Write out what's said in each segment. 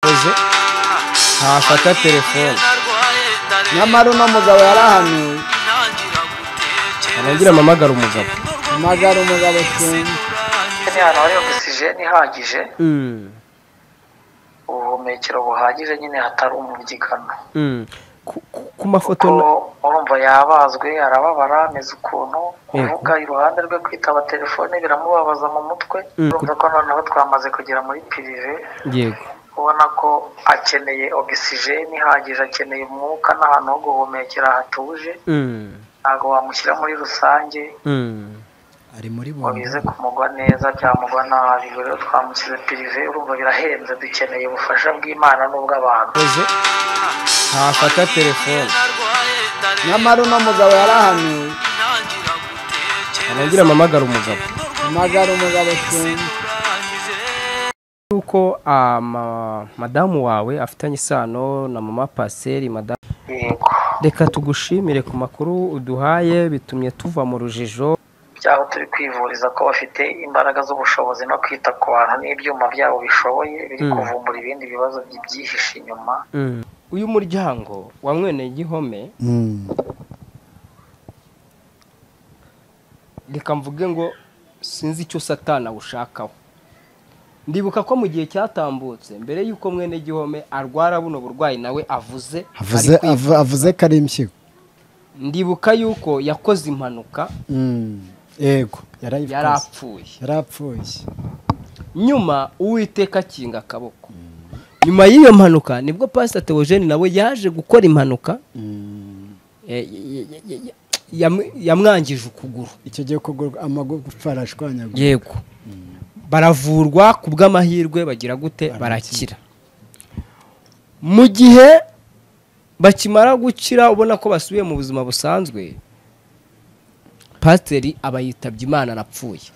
yakoze ntafata telefone nyamara uno mugabo yarahanuye arongera amamagara umugabo amagara umugabo cyane ni ahantu hari ogisijeni ihagije ubuhumekero buhagije nyine hatari umubyigano Ku- ku- ku mafoto kuko na- urumva yabazwe arababara ameze ukuntu kuvuga iruhande rwe kwitaba telefone biramubabaza mu mutwe Mm. urumva ko noneho twamaze kugera muri pirive yego ubona ko akeneye ogisijeni ihagije akeneye umwuka n'ahantu ho guhumekera hatuje Mm, ntabwo wamushyira muri rusange mm. ari muri ngo bombo bize kumugwa neza byamugwa nabi buri rero twamushyize pirive urumva birahenze dukeneye ubufasha bw'imana n'ubw'abantu yakoze ntafata telefone nyamara uno mugabo yarahanuye arongera amamagara umugabo amagara umugabo cyane yuko ama- madamu wawe afitanye isano na mama paseri madamu yego reka tugushimire ku makuru uduhaye bitumye tuva mu rujijo byaho turi kwivuriza ko bafite imbaraga z'ubushobozi no kwita ku bantu n'ibyuma byabo bishoboye biri Mm. kuvumbura ibindi bibazo bibyihishe inyuma uyu muryango wa mwene gihome Mm. reka mvuge ngo sinzi icyo satana awushakaho ndibuka ko mu gihe cyatambutse mbere y'uko mwene gihome arwara buno burwayi nawe avuze avuze ari kwi- avu- avuze ko ari impyiko ndibuka yuko yakoze impanuka Mm. yego yari yarayikoze apfuye yarapfuye nyuma uwiteka akinga akaboko nyuma y'iyo mpanuka nibwo pasita teogene nawe yaje gukora impanuka eh, y- y- y- y- yam- yamwangije ukuguru icyo gihe ukuguru amagufa arashwanyaguye yego baravurwa ku bw'amahirwe bagira gute barakira mu gihe bakimara gukira ubona ko basubiye mu buzima busanzwe pasiteri aba yitabye imana arapfuye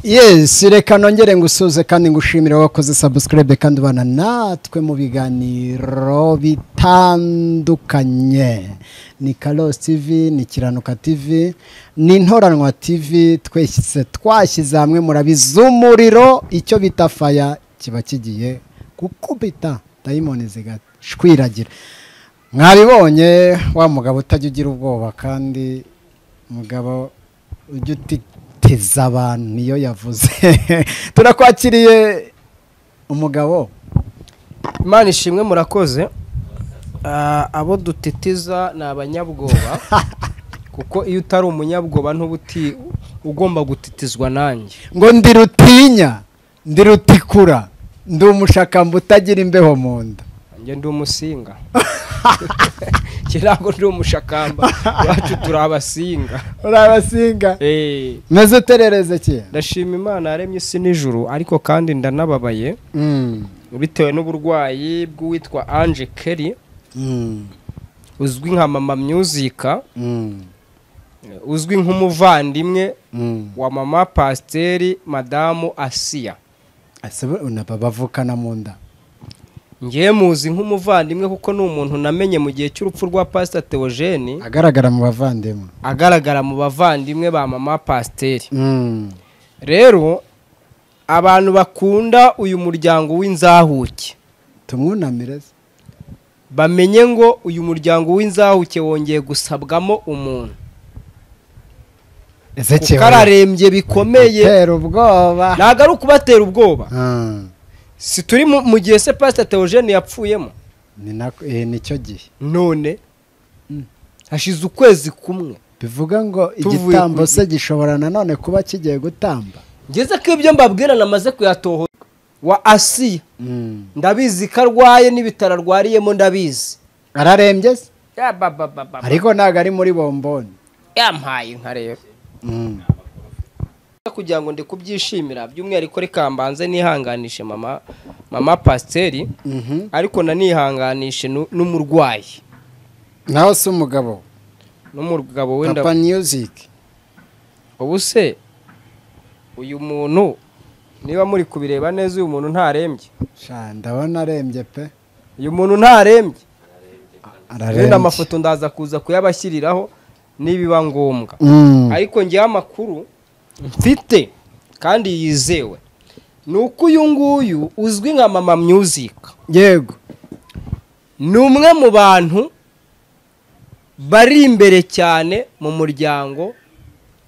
yesi reka nongere ngusuze kandi ngushimire wakoze sabusikarayibe kandi ubana natwe mu biganiro bitandukanye ni karosi tivi ni kiranuka tivi ni intoranwa tivi twese twashyize hamwe murabizi umuriro icyo bita faya kiba kigiye gukubita dayimoni zigashwiragira mwabibonye wa mugabo utajya ugira ubwoba kandi mugabo ujya utiteza abantu niyo yavuze turakwakiriye umugabo imana ishimwe murakoze Ah, abo dutitiza ni abanyabwoba kuko iyo utari umunyabwoba ntuba uti ugomba gutitizwa nanjye ngo ndi rutinya ndi rutikura ndi umushakamba utagira imbeho mu nda njye ndi umusinga njye ntabwo ndi umushakamba iwacu turi abasinga urabasinga Eh, meze uterereze kera ndashima imana yaremye isi n'ijuru ariko kandi ndanababaye Mm, bitewe n'uburwayi bw'uwitwa anje keri mm, uzwi nka mama myuzika mm, uzwi nk'umuvandimwe mm. wa mama pasiteri madamu asiya Ese bo- na bavukana mu nda ngewe muzi nk'umuvandimwe kuko ni umuntu namenye mu gihe cy'urupfu rwa pasita teogene agaragara mu bavandimwe agaragara mu bavandimwe ba mama pasiteri Mm, rero abantu bakunda uyu muryango w'inzahuke tumwunamire se. bamenye ngo uyu muryango w'inzahuke wongeye gusabwamo umuntu kuko ezekiel ararembye bikomeye tera ubwoba ntabwo ari ukubatera ubwoba Ah, si turi mu- mu gihe se pasita teogene yapfuyemo ni nako- eh, nicyo gihe none hashize ukwezi kumwe bivuga ngo Tuvuye igitambo ku- se gishobora nanone kuba kigiye gutamba ngeze ko ibyo mbabwira namaze kuyatoho wa asiya ndabizi ko arwaye n'ibitaro arwariyemo ndabizi ararembye se Ya ba ba ba ba ba. ariko ntabwo ari muri bomboni yampaye inka rero Mm. kugira ngo ndi kubyishimira by'umwihariko reka mbanze nihanganishe mama mama pasiteri Mhm. ariko nanihanganishe nu- n'umurwayi naho se umugabo n'umugabo wenda papa music ubu se uyu muntu niba muri kubireba neza uyu muntu ntarembye Sha, ndabona arembye pe uyu muntu ntarembye ararembye wenda amafoto ndaza kuza kuyabashyiriraho nibiba ngombwa Mm. ariko ngewe amakuru mfite kandi yizewe ni uko uyu nguyu uzwi nka mama music yego ni umwe mu bantu bari imbere cyane mu muryango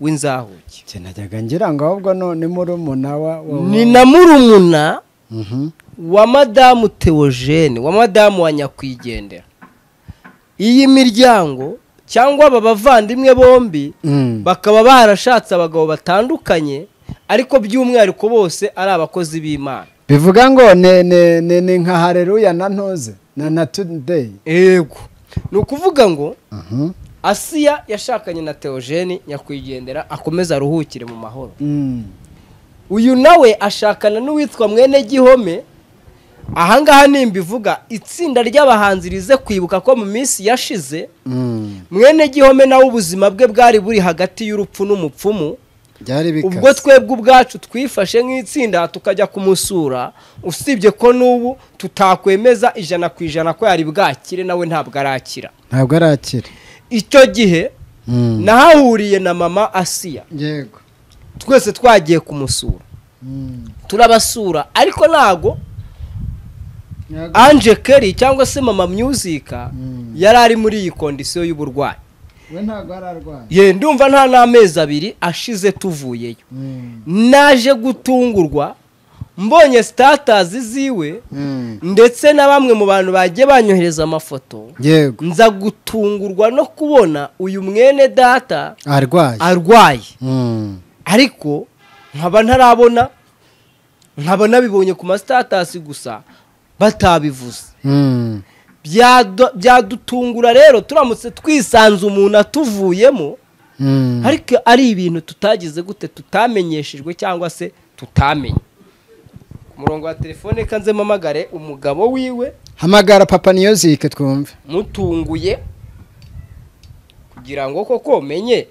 w'inzahuke Njye najyaga ngira ngo ahubwo none murumuna wa wa- ni na murumuna Mhm. wa madamu teogene wa madamu wa nyakwigendera iyi miryango cyangwa aba bavandimwe bombi Mm. bakaba barashatse abagabo batandukanye ariko by'umwihariko bose ari abakozi b'imana bivuga ngo ne- ne- ne- ni nka hareruya na ntoze na na tudeyi yego ni ukuvuga ngo asiya yashakanye na teogene nyakwigendera akomeza aruhukire mu mahoro uyu nawe ashakana n'uwitwa mwene gihome ahangaha nimbivuga itsinda ry'abahanzi rize kwibuka ko mu minsi yashize mwene gihome nawe ubuzima bwe bwari buri hagati y'urupfu n'umupfumu byari ubwo bikase twebwe ubwacu twifashe nk'itsinda tukajya kumusura usibye ko n'ubu tutakwemeza ijana ku ijana ko yari bwakire nawe ntabwo arakira ntabwo arakira icyo gihe Mm. nahahuriye na mama asiya yego twese twagiye kumusura Mm. turabasura ariko ntago Ntabwo- anje keri cyangwa se mama myuzika Mm. yari ari muri iyi kondisiyo y'uburwayi we ntabwo ararwaye ye ndumva nta n'amezi abiri ashize tuvuyeyo Mm. naje gutungurwa mbonye sitatazi ziwe Mm. ndetse na bamwe mu bantu bagiye banyohereza amafoto yego nza gutungurwa no kubona uyu mwene data arwaye arwaye Mm. ariko nkaba ntarabona nkaba nabibonye ku masitatasi gusa batabivuze Mm. Byado- byadutungura rero turamutse twisanze umuntu atuvuyemo Mm. ariko ari ibintu tutagize gute tutamenyeshejwe cyangwa se tutamenye ku murongo wa telefone kanze mpamagare umugabo wiwe hamagara papa niyozike twumve mutunguye kugira ngo koko menye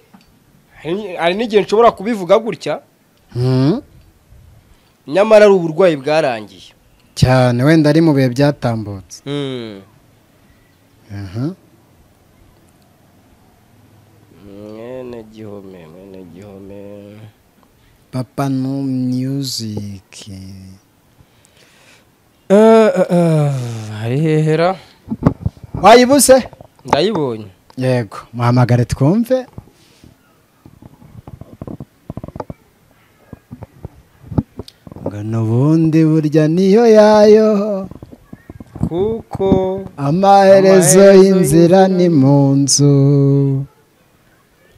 hari hari n'igihe nshobora kubivuga gutya Mm. nyamara ari uburwayi bwarangiye cyane wenda ari mu bihe byatambutse Aha. mwene gihome mwene gihome papa no music hari hehera wayibuse ndayibonye yego muhamagare twumve ngo n'ubundi burya niyo yayo kuko Amaherezo amaherezo y'inzira y'inzira ni ni mu nzu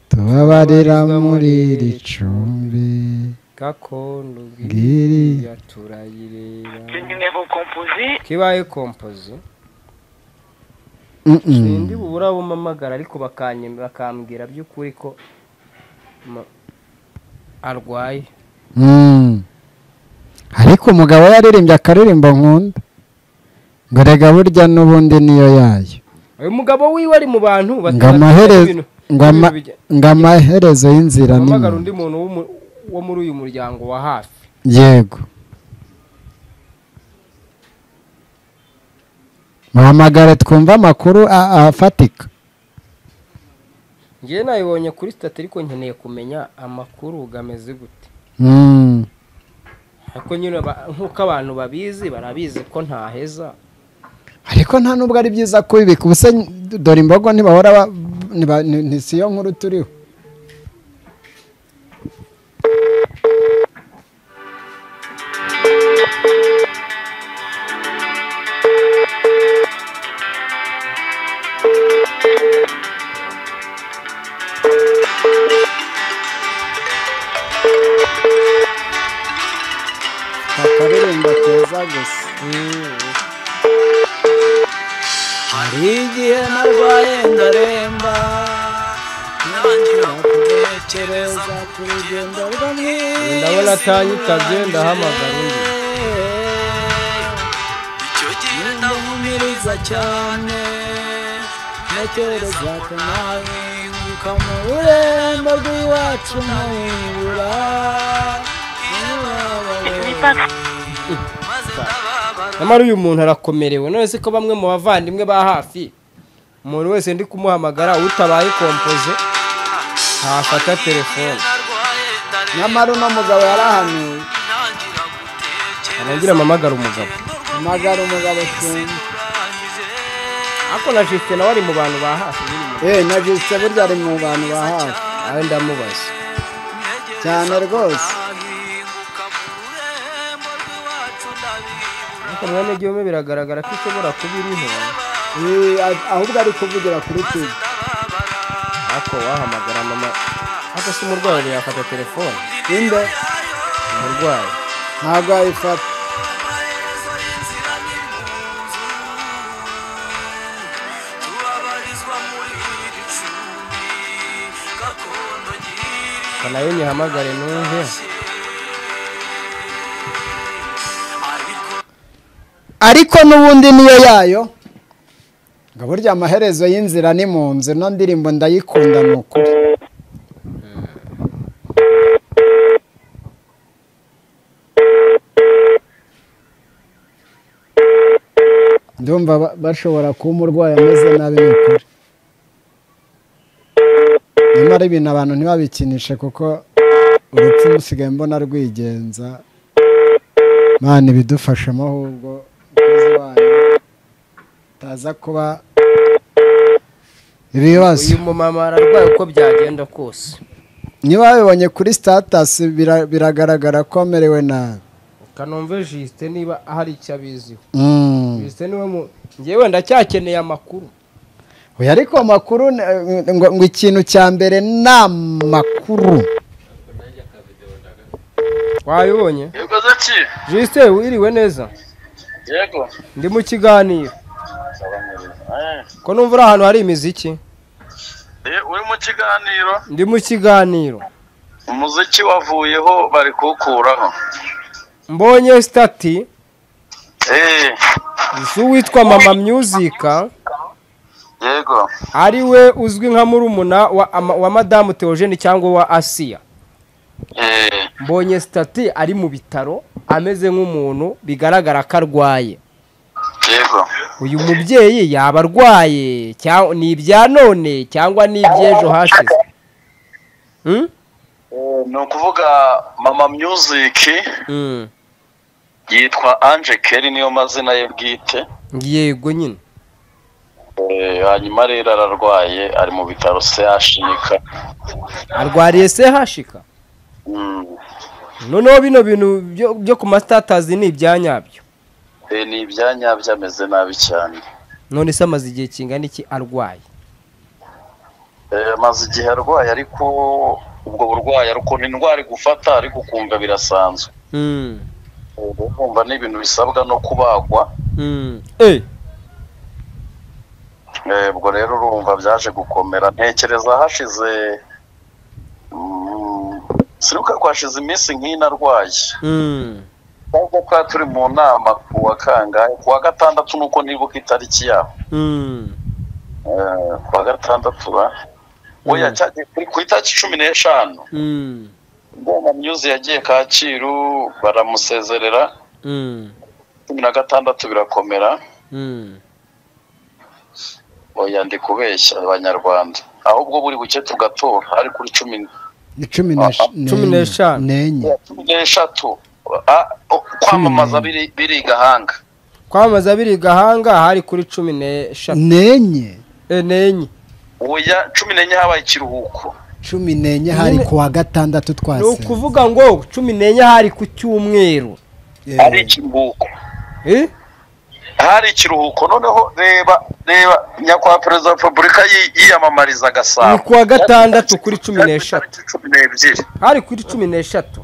tubabarira muri iri cumbi gakondo Ngiri. bwiriya turayireba kibaye kompozi Mm, mm. sindi bubura bumpamagara ariko bakanye- bakambwira by'ukuri ko ma- arwaye Mm. ariko umugabo yaririmbye akaririmbo nkunda ngo rega burya n'ubundi niyo yayo uyu mugabo wiwe ari mu bantu ngo amaherezo ibintu- ngo ama- ibintu bijya- ngo amaherezo y'inzira ni mpamagara mu- undi muntu w'umu- wo muri uyu muryango wa hafi yego muhamagare twumve amakuru a- afatika ngewe nabibonye kuri sitati ariko nkeneye kumenya amakuru gameze gute Mm. ariko nyine ba- nk'uko abantu babizi barabizi ko ntaheza ariko nta nubwo ari byiza kubibika ubuse dore imbogo ntibahora ba- ntiba- ni- ni siyo nkuru turiho akaririmbo keza gusa hari igihe narwaye ndaremba ntangira gutekereza ku rugendo rwo mu isi ndabona atanyitabye ndahamagara undi icyo gihe ndahumiriza cyane ntekereza ko nahinguka mu rurembo rw'iwacu nkabibura nyamara uyu muntu arakomerewe none se ko bamwe mu bavandimwe ba hafi umuntu wese ndi kumuhamagara utabaye kompoze ntafata telefone nyamara uno mugabo yarahanuye arongera amamagara umugabo amagara umugabo cyumva ariko na jisite nawe ari mu bantu ba hafi nyine umugabo. eee na jisite burya ari mu bantu ba hafi nawe ndamubaza cyane rwose ariko mwene gihome biragaragara ko ishobora kuba iriho Eee, a- ahubwo ari kuvugira kuri tivi ariko wahamagara mama ariko si umurwayi yafata telefone inde umurwayi ntabwo yayifata ngo nayo nyihamagare numve ariko n'ubundi niyo yayo ngo burya amaherezo y'inzira ni mu nzu ino ndirimbo ndayikunda ni ukuri ndumva ba- bashobora kuba umurwayi ameze nabi ni ukuri nyamara ibintu abantu ntibabikinishe kuko urupfu musigaye mbona rwigenza mana ibidufashamo ahubwo umukozi wanyu utaza kuba ibibazo uyu mumama ararwaye uko byagenda kose niba babibonye kuri sitatasi bira- biragaragara ko amerewe nabi kanumve jisite niba hari icyo abiziho Mm. jisite niwe mu ngewe ndacyakeneye amakuru Oya, ariko amakuru ni- ngo ngo ikintu cya mbere ni amakuru wayibonye yego zaki jisite wiriwe neza yego ndi mu kiganiro Eh, ko numva uri ahantu hari imiziki eh, uri mu kiganiro ndi mu kiganiro umuziki wavuyeho bari kuwukuraho mbonye sitati Eh, z'uwitwa mama myuzika yego ari we uzwi nka murumuna wa, ama- wa madamu teogene cyangwa wa asiya Eh, mbonye sitati ari mu bitaro ameze nk'umuntu bigaragara ko arwaye yego uyu mubyeyi yaba arwaye cya- ni ibya none cyangwa ni iby'ejo hashize Hmm? Eh, ni ukuvuga mama music Hmm. yitwa Ange Kelly niyo mazina ye bwite yego nyine Eh, hanyuma rero ararwaye ari mu bitaro CHNK arwariye se hashika Mm, noneho bino bintu byo- byo ku masitatazi ni ibya nyabyo eh, ni ibyanya byameze nabi cyane none se amaze igihe kingana iki arwaye Eh, amaze igihe arwaye ariko ubwo burwayi ariko ni indwara igufata ariko ukumva birasanzwe Hmm. uba wumva ni ibintu bisabwa no kubagwa Hmm. Eh. Eh, ubwo rero urumva byaje gukomera ntekereza hashize mm, sinibuka ko hashize iminsi nk'ino arwaye Hmm. nubwo twari turi mu nama ku wa kangahe ku wa gatandatu nuko nibuka itariki yaho Hmm. Eh, ku wa gatandatu ba oya Mm. cyagiye kuri- ku itariki cumi n'eshanu Hmm. Mbona myuzi yagiye Kacyiru baramusezerera Hmm. cumi na gatandatu birakomera Hmm. oya ndi kubeshya abanyarwanda ahubwo buri buke tugatora ari kuri cumi ni cumi n'esh- Cumi n'eshanu. n'enye cumi n'eshatu Ah, oh, kwamamaza biri- biri i gahanga kwamamaza biri gahanga hari kuri cumi n'eshatu n'enye eh, n'enye oya cumi n'enye habaye ikiruhuko cumi n'enye hari ku wa gatandatu ni twase ukuvuga ngo cumi n'enye hari ku cyumweru hari ikiruhuko Eh? hari ikiruhuko noneho reba reba nyakubahwa perezida wa repubulika yi- yiyamamariza ni gasabo ku wa gatandatu kuri cumi Yari ku n'eshatu itariki cumi n'ebyiri hari kuri cumi n'eshatu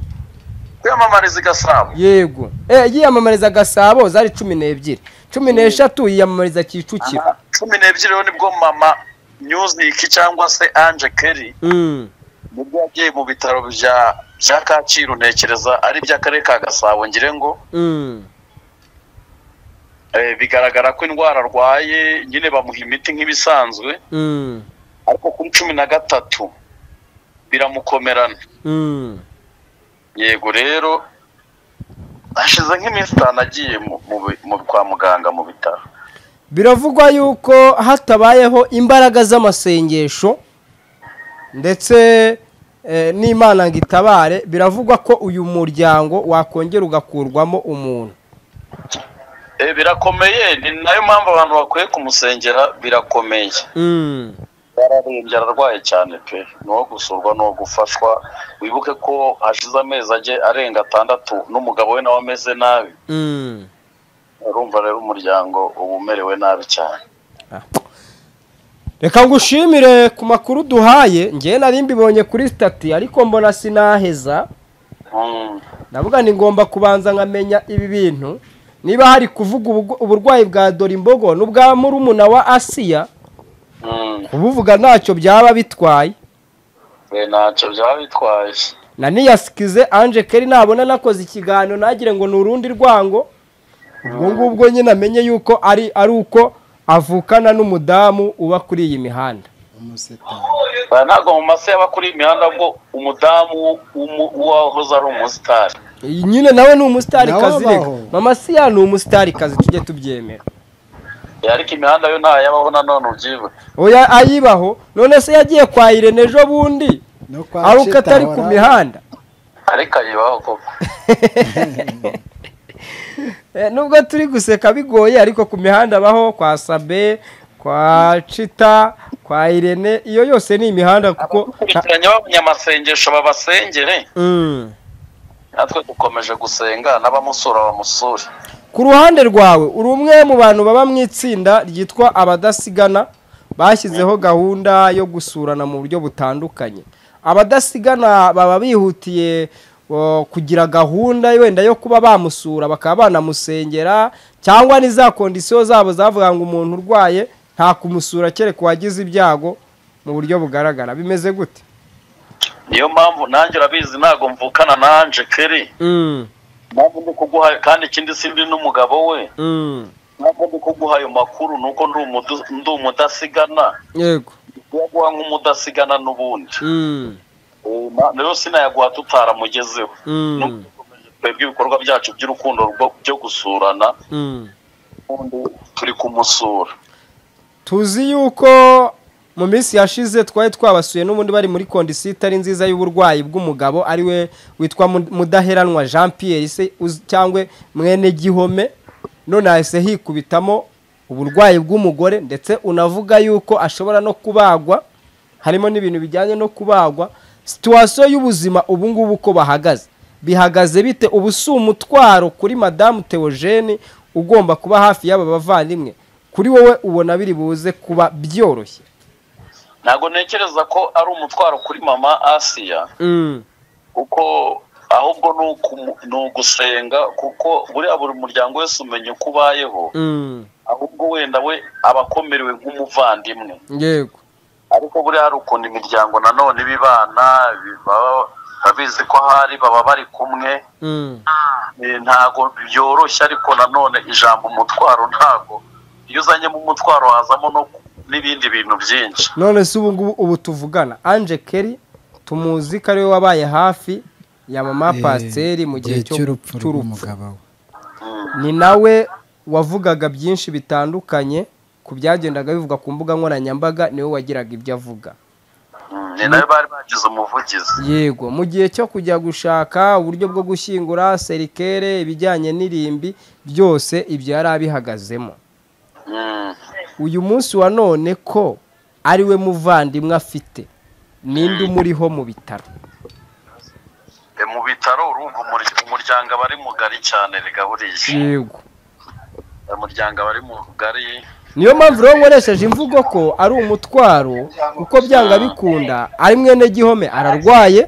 kwiyamamariza i gasabo yego eh, yiyamamariza gasabo zari cumi n'ebyiri cumi n'eshatu yiyamamariza kicukiro cumi n'ebyiri rero nibwo mama music cyangwa se ange kelly Hmm. nibwo yagiye mu bitaro bya bya kacyiru ntekereza ari iby'akarere ka gasabo ngire ngo Hmm. eh, bigaragara ko indwara arwaye nyine bamuha imiti nk'ibisanzwe Hmm. ariko kuri cumi na gatatu biramukomerana Hmm. yego rero hashize nk'iminsi itanu agiye mu- mu bi- mu- kwa muganga mu bitaro biravugwa yuko hatabayeho imbaraga z'amasengesho ndetse eh, n'imana ngo itabare biravugwa ko uyu muryango wakongera ugakurwamo umuntu Eh, birakomeye ni nayo mpamvu abantu bakwiye kumusengera birakomeye Mm. yararembye ararwaye cyane pe ni uwo gusurwa ni uwo gufashwa wibuke ko hashize amezi ajye arenga atandatu n'umugabo we nawe ameze nabi Mm. urumva rero umuryango uba umerewe nabi cyane reka ngushimire ku makuru duhaye ngewe nari mbibonye kuri sitati ariko mbona sinaheza Mm. ndavuga ni ngomba kubanza nkamenya ibi bintu niba hari kuvuga ubugwa- uburwayi bwa dorimbogo n'ubwa murumuna wa asiya Mm. kubuvuga ntacyo byaba bitwaye Eh, ntacyo byaba bitwaye na niyasikize anje keri nabona nakoze ikiganiro nagire ngo ni urundi rwango ubwo ngubwo nyine amenye yuko ari ari uko avukana n'umudamu uba kuri iyi mihanda umusetari Ba, ntabwo mu mase yaba kuri iyi mihanda ubwo umudamu w'umu- w'uwahoze ari umusitari Iyi nyine nawe ni umusitarikazi Nawe reka abaho. mama siya ni umusitarikazi tujye tubyemera Eh, ariko imihanda yo ntayo yabaho nanone ubyibuke oya ayibaho none se yagiye kwa irene ejo bundi no kwa ari uko atari ku Shitahora, mihanda ariko ayibaho koko Eh, nubwo turi guseka bigoye ariko ku mihanda abaho kwa sabe kwa cita kwa irene iyo yose ni imihanda kuko abakurikiranye b'abanyamasengesho babasengere Mm. natwe dukomeje gusenga n'abamusura bamusure ku ruhande rwawe uri umwe mu bantu baba mu itsinda ryitwa abadasigana bashyizeho gahunda yo gusurana mu buryo butandukanye abadasigana baba bihutiye o, kugira gahunda wenda yo kuba bamusura bakaba banamusengera cyangwa n'iza kondisiyo zabo zavuga ngo umuntu urwaye nta kumusura kereka uwagize ibyago mu buryo bugaragara bimeze gute niyo mpamvu nanjye urabizi ntabwo mvukana nanje keri Mm, mpamvu ndi kuguha kandi ikindi sindi n'umugabo we mm, ntabwo ndi kuguha ayo makuru ni uko ndi umudu- ndi umudasigana yego kuyaguha nk'umudasigana n'ubundi Mm, Uma- rero sinayaguha tutaramugezeho mm, twebwe ibikorwa byacu by'urukundo rwo- byo gusurana mm. turi kumusura tuzi yuko mu minsi yashize twari twabasuye n'ubundi bari muri kondisiyo itari nziza y'uburwayi bw'umugabo ariwe witwa Mu- mudaheranwa jean pierre se uz- cyangwa mwene gihome none hahise hikubitamo uburwayi bw'umugore ndetse unavuga yuko ashobora no kubagwa harimo n'ibintu bijyanye no kubagwa situwasiyo y'ubuzima ubu ngubu uko bahagaze bihagaze bite ubu si umutwaro kuri madamu teogene ugomba kuba hafi y'aba bavandimwe kuri wowe ubona biri buze kuba byoroshye ntabwo ntekereza ko ari umutwaro kuri mama asiya kuko ahubwo ni ukumu- ni ugusenga kuko buriya buri muryango wese umenya uko ubayeho ahubwo wenda we aba akomerewe nk'umuvandimwe yego ariko buriya hari ukuntu imiryango nanone iba ibana bi- baba babizi ko ahari baba bari kumwe Eh, ntago byoroshye ariko nanone ijambo umutwaro ntago iyo uzanyemo umutwaro hazamo no ku- n'ibindi bintu byinshi none se ubu ngubu ubu tuvugana anje keri tumuzi ko ariwe wabaye hafi ya mama eh, pasiteri mu gihe cyo- cy'urupfu cy'urupfu rw'umugabo we ni nawe wavugaga byinshi bitandukanye ku byagendaga bivugwa ku mbuga nkoranyambaga niwe wagiraga ibyo avuga Mm, ni nayo bari bagize umuvugizi yego mu gihe cyo kujya gushaka uburyo bwo gushyingura serikere ibijyanye n'irimbi byose ibyo yari abihagazemo Mm. uyu munsi wa none ko ari we muvandimwe afite ninde umuriho mu bitaro E, mu bitaro urumva umur- umuryango aba ari mugari cyane rega buriya yego umuryango aba ari mugari niyo mpamvu rero nkoresheje imvugo ko ari umutwaro kuko byanga bikunda ari mwene gihome ararwaye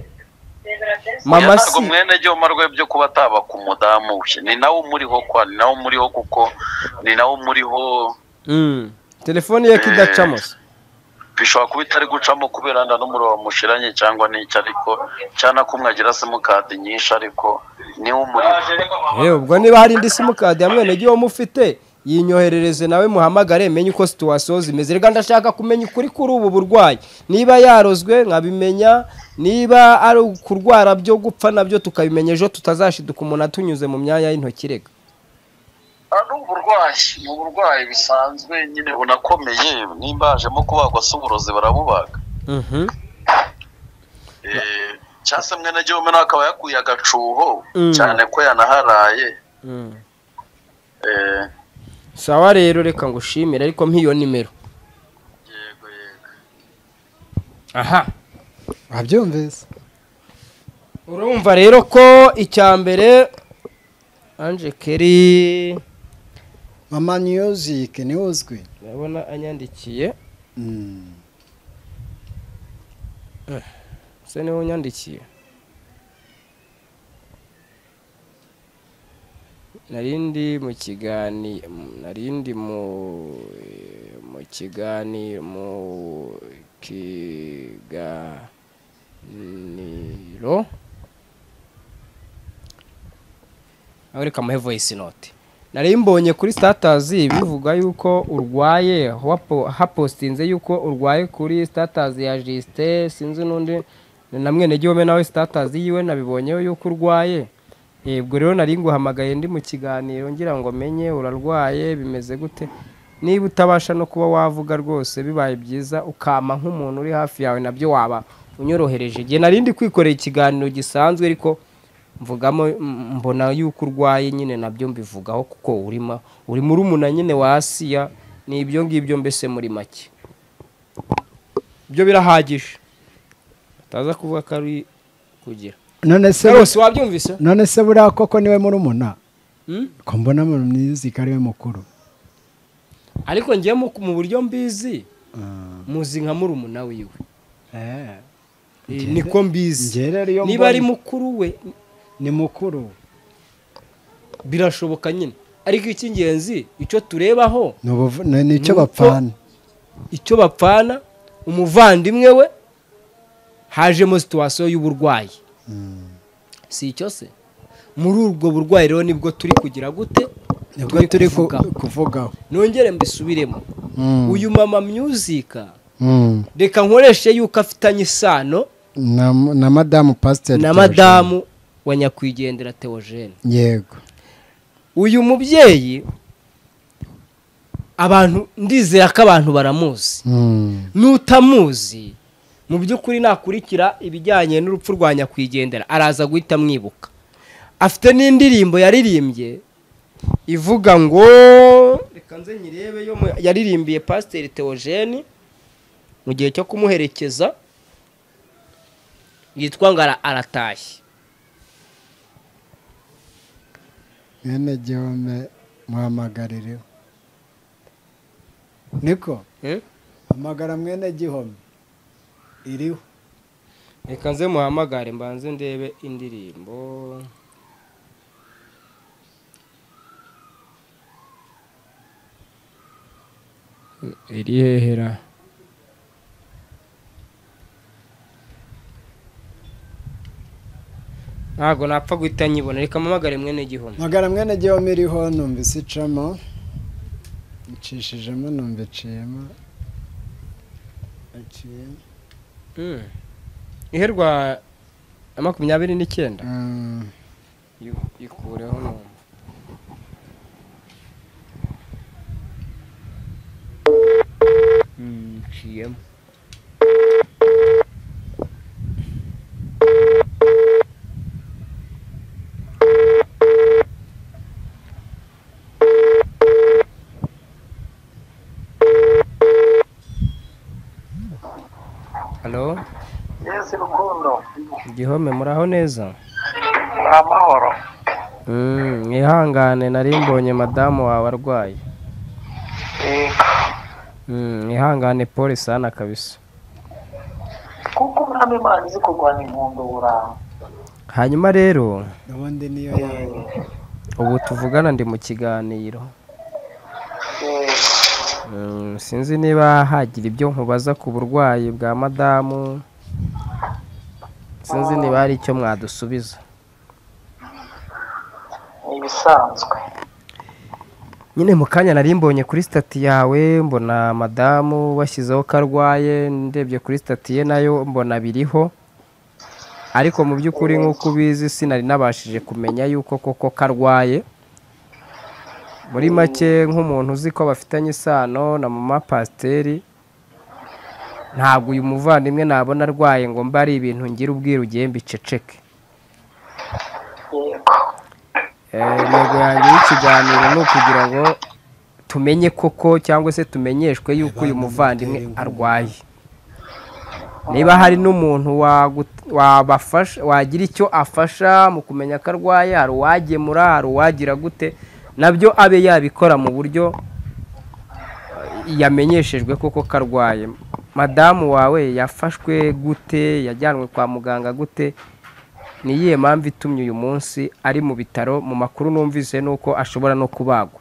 mama ntabwo si mwene ryoma rwe byo kuba ataba ku mudamu we ni nawe umuriho kwa ni nawe umuriho kuko ni nawe umuriho Mm. telefone ye ko idacamo se bishobora kuba itari gucamo kubera nda n'umuriro wamushiranye cyangwa n'icyo ariko cyangwa kumwe agira simukadi nyinshi ariko niwe umuriho Eh, ubwo niba hari indi simukadi ya mwene gihome ufite yinyoherereze nawe muhamagare menye uko situwasiyo zimeze reka ndashaka kumenya ukuri kuri ubu burwayi niba yarozwe nkabimenya niba ari ukurwara byo gupfa nabyo tukabimenya ejo tutazashiduka umuntu atunyuze mu myanya y'intoki reka Ah, ni uburwayi ni uburwayi bisanzwe nyine bunakomeye nimba hajemo kubagwa si uburozi barabubaga Mhm. Eh, cyase mwene gihugu nawe akaba yakuye agacuho Mm. cyane ko yanaharaye Mm. Eh, sawa rero reka ngushimire ariko nk'iyo nimero yego yego aha wabyumvise urumva rero ko icya mbere anje keri mama music niwe uzwi ndabona anyandikiye Mm. se niwe unyandikiye nari ndi mu kiganiro nari ndi mu mu kiganiro mu kiganiro aho reka amuhe voice note nari mbonye kuri statazi bivuga yuko urwaye wapo- hapostinze yuko urwaye kuri statazi ya jisite sinzi n'undi na mwene gihome nawe statazi yiwe nabibonyeho yuko urwaye yebwo rero nari nguhamagaye ndi mu kiganiro ngira ngo menye urarwaye bimeze gute niba utabasha no kuba wavuga rwose bibaye byiza ukama nk'umuntu uri hafi yawe nabyo waba unyorohereje igihe nari ndi kwikorera ikiganiro gisanzwe ariko mvugamo m- mbona yuko urwaye nyine nabyo mbivugaho kuko urimo uri muri umuna nyine wa asiya ni ibyo ngibyo mbese muri make ibyo birahagije ataza kuvuga ko ari kugira none se rwose wabyumvise none se buriya koko niwe murumuna Hmm? ko mbona mu music ariwe mukuru ariko ngiye mu buryo mbizi Ah. muzi nka murumuna wiwe Eh, Eh, niko mbizi njye rero iyo niba ari mbonye- mukuru we ni mukuru birashoboka nyine ariko icy'ingenzi icyo turebaho ni ubuvu- ni- ni icyo Nuko- bapfana icyo bapfana umuvandimwe we hajemo situwasiyo y'uburwayi si icyo se muri ubwo burwayi rero nibwo turi kugira gute nibwo turi ku- kuvugaho. kuvugaho nongere mbisubiremo Mm. uyu mama myuzika Mm. reka nkoreshe yuko afitanye isano na na madamu pasiteri na madamu wa nyakwigendera teogene yego uyu mubyeyi abantu ndizera ko abantu baramuzi Mm. n'utamuzi mu by'ukuri nakurikira ibijyanye n'urupfu rwa nyakwigendera araza guhita amwibuka afite n'indirimbo yaririmbye ivuga ngo reka nze nyirebe yo mu- yaririmbiye pasiteri teogene mu gihe cyo kumuherekeza yitwa ngo ara- aratashye mwene gihome muhamagarireho niko Eh? hamagara mwene gihome iriho reka nze muhamagare mbanze ndebe indirimbo iri hehera ntabwo napfa guhita nyibona reka mpamagare mwene gihoma magara mwene gihome iriho numvise icamo icishijemo numva iciyemo iciye iherwa ya makumyabiri n'icyenda Mm. ikureho numva nciyemo halo yesi rukundo igihome muraho neza amahoro Mm, mwihangane nari mbonye madamu wawe arwaye Mm, mwihangane pole sana kabisa kuko umwami imana izi kurwanya impundu buranga hanyuma rero ubundi niyo yawe ubu tuvugana ndi mu kiganiro Mm, sinzi niba hagira ibyo nkubaza ku burwayi bwa madamu sinzi niba hari icyo mwadusubiza ni ibisanzwe nyine mu kanya nari mbonye kuri sitati yawe mbona madamu bashyizeho ko arwaye ndebye kuri sitati ye nayo mbona biriho ariko mu by'ukuri nk'uko ubizi sinari nabashije kumenya yuko koko karwaye muri make nk'umuntu uzi ko bafitanye isano na mama pasiteri ntabwo uyu muvandimwe nabona arwaye ngo mbe ari ibintu ngira ubwira ugiye mbiceceke Eh, intego yanjye y'ikiganiro ni ukugira ngo tumenye koko cyangwa se tumenyeshwe yuko uyu muvandimwe arwaye niba hari n'umuntu wagu- wabafasha wagira icyo afasha mu kumenya ko arwaye hari uwagemura hari uwagira gute nabyo abe yabikora mu buryo eh, yamenyeshejwe koko ko arwaye madamu wawe yafashwe gute yajyanwe kwa muganga gute ni iyihe mpamvu itumye uyu munsi ari mu bitaro mu makuru numvise ni uko ashobora no kubagwa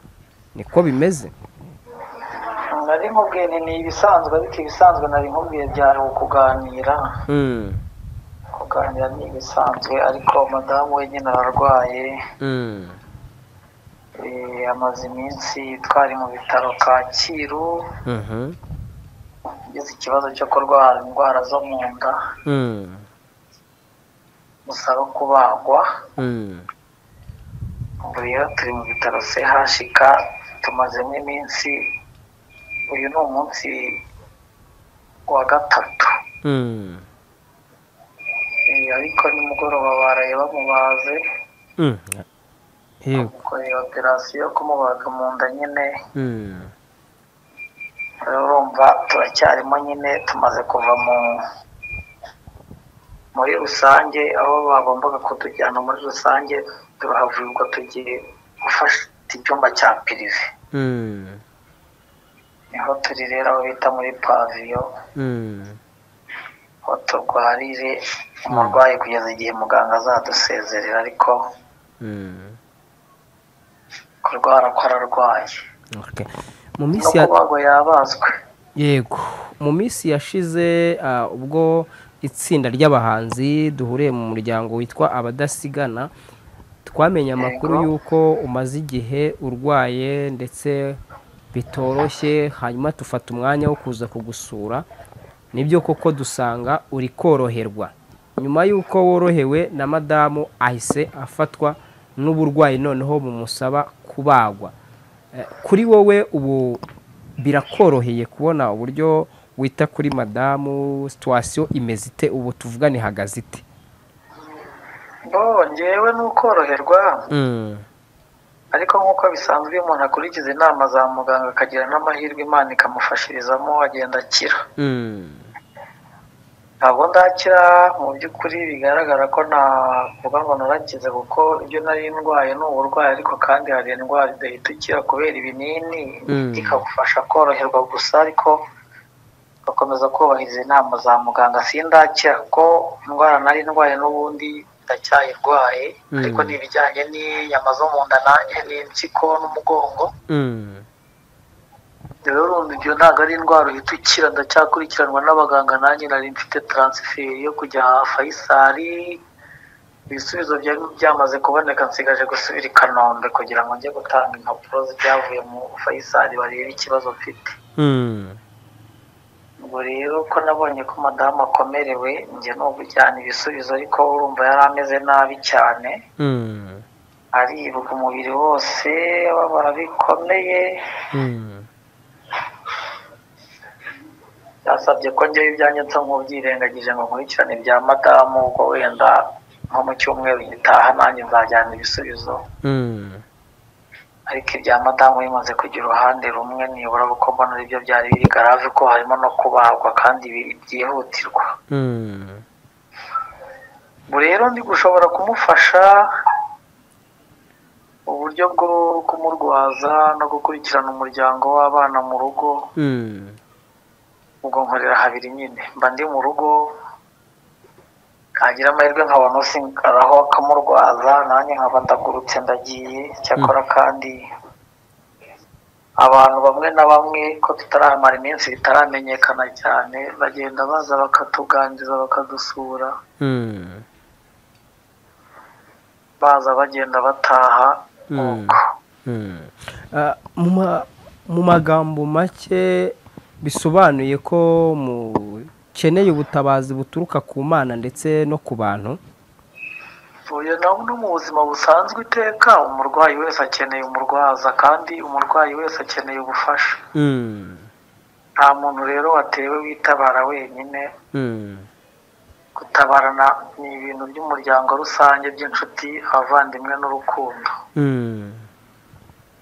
niko bimeze nari nkubwiye ni ni ibisanzwe ariko ibisanzwe nari nkubwiye byari ukuganira Mm, kuganira ni ibisanzwe ariko madamu wenyine ararwaye mm, eh, amaze iminsi twari mu bitaro kacyiru mhm, ugize ikibazo cyo kurwara indwara zo mu nda mm, musaba kubagwa mm, ubu rero turi mu bitaro chk tumazemo iminsi uyu ni umunsi wa gatatu mm, Eh, ariko nimugoroba baraye bamubaze mm. Yego. bamukoreye operasiyo yo kumubaga mu nda nyine Mm, rero urumva turacyarimo nyine tumaze kuva mu muri rusange aho bagombaga kutujyana muri rusange turahavurirwa tugiye gufasha icyumba cya pirive mm, niho turi rero aho bita muri paviyo mm, aho turwarire umurwayi kugeza igihe muganga azadusezerera ariko mm. kurwara ko ararwaye Okay. mu no minsi ya kubagwa yabazwe yego mu minsi yashize ah, ubwo itsinda ry'abahanzi duhuriye mu muryango witwa abadasigana twamenye amakuru Yego. y'uko umaze igihe urwaye ndetse bitoroshye hanyuma tufata umwanya wo kuza kugusura nibyo koko dusanga uri koroherwa nyuma y'uko worohewe na madamu ahise afatwa n'uburwayi noneho bumusaba kubagwa Eh, kuri wowe ubu birakoroheye kubona uburyo wita kuri madamu situwasiyo imeze ite ubu tuvugane ihagaze ite bo njyewe ni ukoroherwa Mm, ariko nk'uko bisanzwe iyo umuntu akurikiza inama za muganga akagira n'amahirwe imana ikamufashirizamo agenda akira mm, ntabwo ndakira mu by'ukuri bigaragara ko navuga ngo narakize kuko ibyo nari ndwaye ni uburwayi ariko kandi hari indwara idahita ikira kubera ibinini Mm. ikagufasha koroherwa gusa ariko ugakomeza kubahiriza inama za muganga sindakira kuko indwara nari ndwaye n'ubundi ndacyayirwaye Mm. ariko ni ibijyanye n'inyama zo mu nda nanjye n'impyiko n'umugongo mm, rero urumva ibyo ntabwo ari indwara uhita ukira ndacyakurikiranwa n'abaganga nanjye nari mfite taransiferi yo kujya fayisari ibisubizo byari byamaze kuboneka nsigaje gusubira i kanombe kugira ngo njye gutanga impapuro z'ibyavuye mu fayisari barebe ikibazo mfite mm. ubwo rero ko nabonye ko madamu akomerewe njye ni ukujyana ibisubizo ariko urumva yari ameze nabi cyane Mm, aribwa umubiri wose ababara bikomeye mm, yasabye ko njyewe ibyanjye nsa nk'ubyirengagije ngo nkurikirane ibya madamu ubwo wenda nko mu cyumweru gitaha nanjye nzajyana ibisubizo mm, ariko ibya madamu bimaze kugira uruhande rumwe nibura kuko mbona aribyo byari biri garave ko harimo no kubagwa kandi bi- byihutirwa mm. ubu rero ndi gushobora kumufasha uburyo bwo kumurwaza no gukurikirana umuryango w'abana mu rugo Mm, ubwo nkorera habiri nyine mba ndi mu rugo nkagira amahirwe nkabona usinkaraho akamurwaza nanjye nkaba ndagurutse ndagiye cyakora kandi abantu bamwe na bamwe ko tutaramara iminsi bitaramenyekana cyane bagenda baza bakatuganiriza bakadusura mm, baza bagenda bataha mm, nuko mm. Ah, mu ma- mu magambo make bisobanuye ko mukeneye ubutabazi buturuka ku mana ndetse no ku bantu uyu nawe ni mu buzima busanzwe iteka umurwayi wese akeneye umurwaza kandi umurwayi wese akeneye ubufasha Mm, nta muntu rero watewe witabara wenyine gutabarana ni ibintu by'umuryango rusange by'inshuti abavandimwe n'urukundo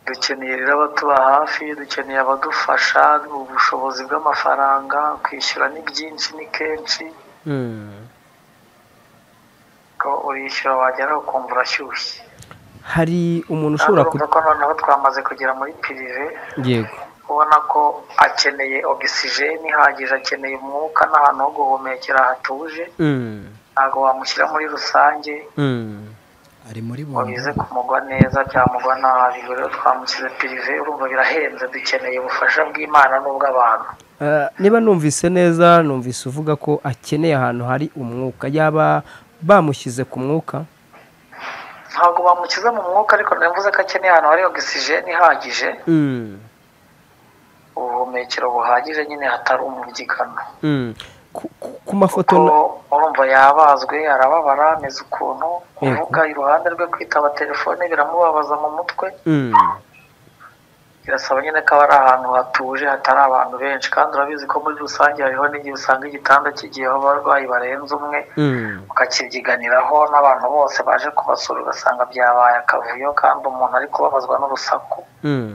dukeneye rero abatuba hafi dukeneye abadufasha ubushobozi bw'amafaranga kwishyura ni byinshi ni kenshi ko urishyura wagera ukumva urashyushye hari umuntu ushobora urumva ko noneho twamaze kugera muri pirive yego ubona ko akeneye ogisijeni ihagije akeneye umwuka n'ahantu ho guhumekera hatuje ntabwo wamushyira muri rusange ari muri ngo bumwe bize kumugwa neza byamugwa nabi ubwo rero twamushyize pirive urumva birahenze dukeneye ubufasha bw'imana n'ubw'abantu Eh, niba numvise neza numvise uvuga ko akeneye ahantu hari umwuka yaba bamushyize ku mwuka ntabwo bamukiza mu mwuka ariko navuze ko akeneye ahantu hari ogisijeni ihagije Mm, ubuhumekero buhagije nyine hatari umubyigano mm. Ku- ku- ku mafoto kuko na- urumva yabazwe arababara ameze ukuntu Yego. kuvuga iruhande rwe kwitaba telefone biramubabaza mu mutwe Mm, birasaba nyine ko aba ari ahantu hatuje hatari abantu benshi kandi urabizi ko muri rusange hariho n'igihe usanga igitanda kigiyeho abarwayi barenze umwe mm, ukakibyiganiraho n'abantu bose baje kubasura ugasanga byabaye akavuyo kandi umuntu ari kubabazwa n'urusaku mm,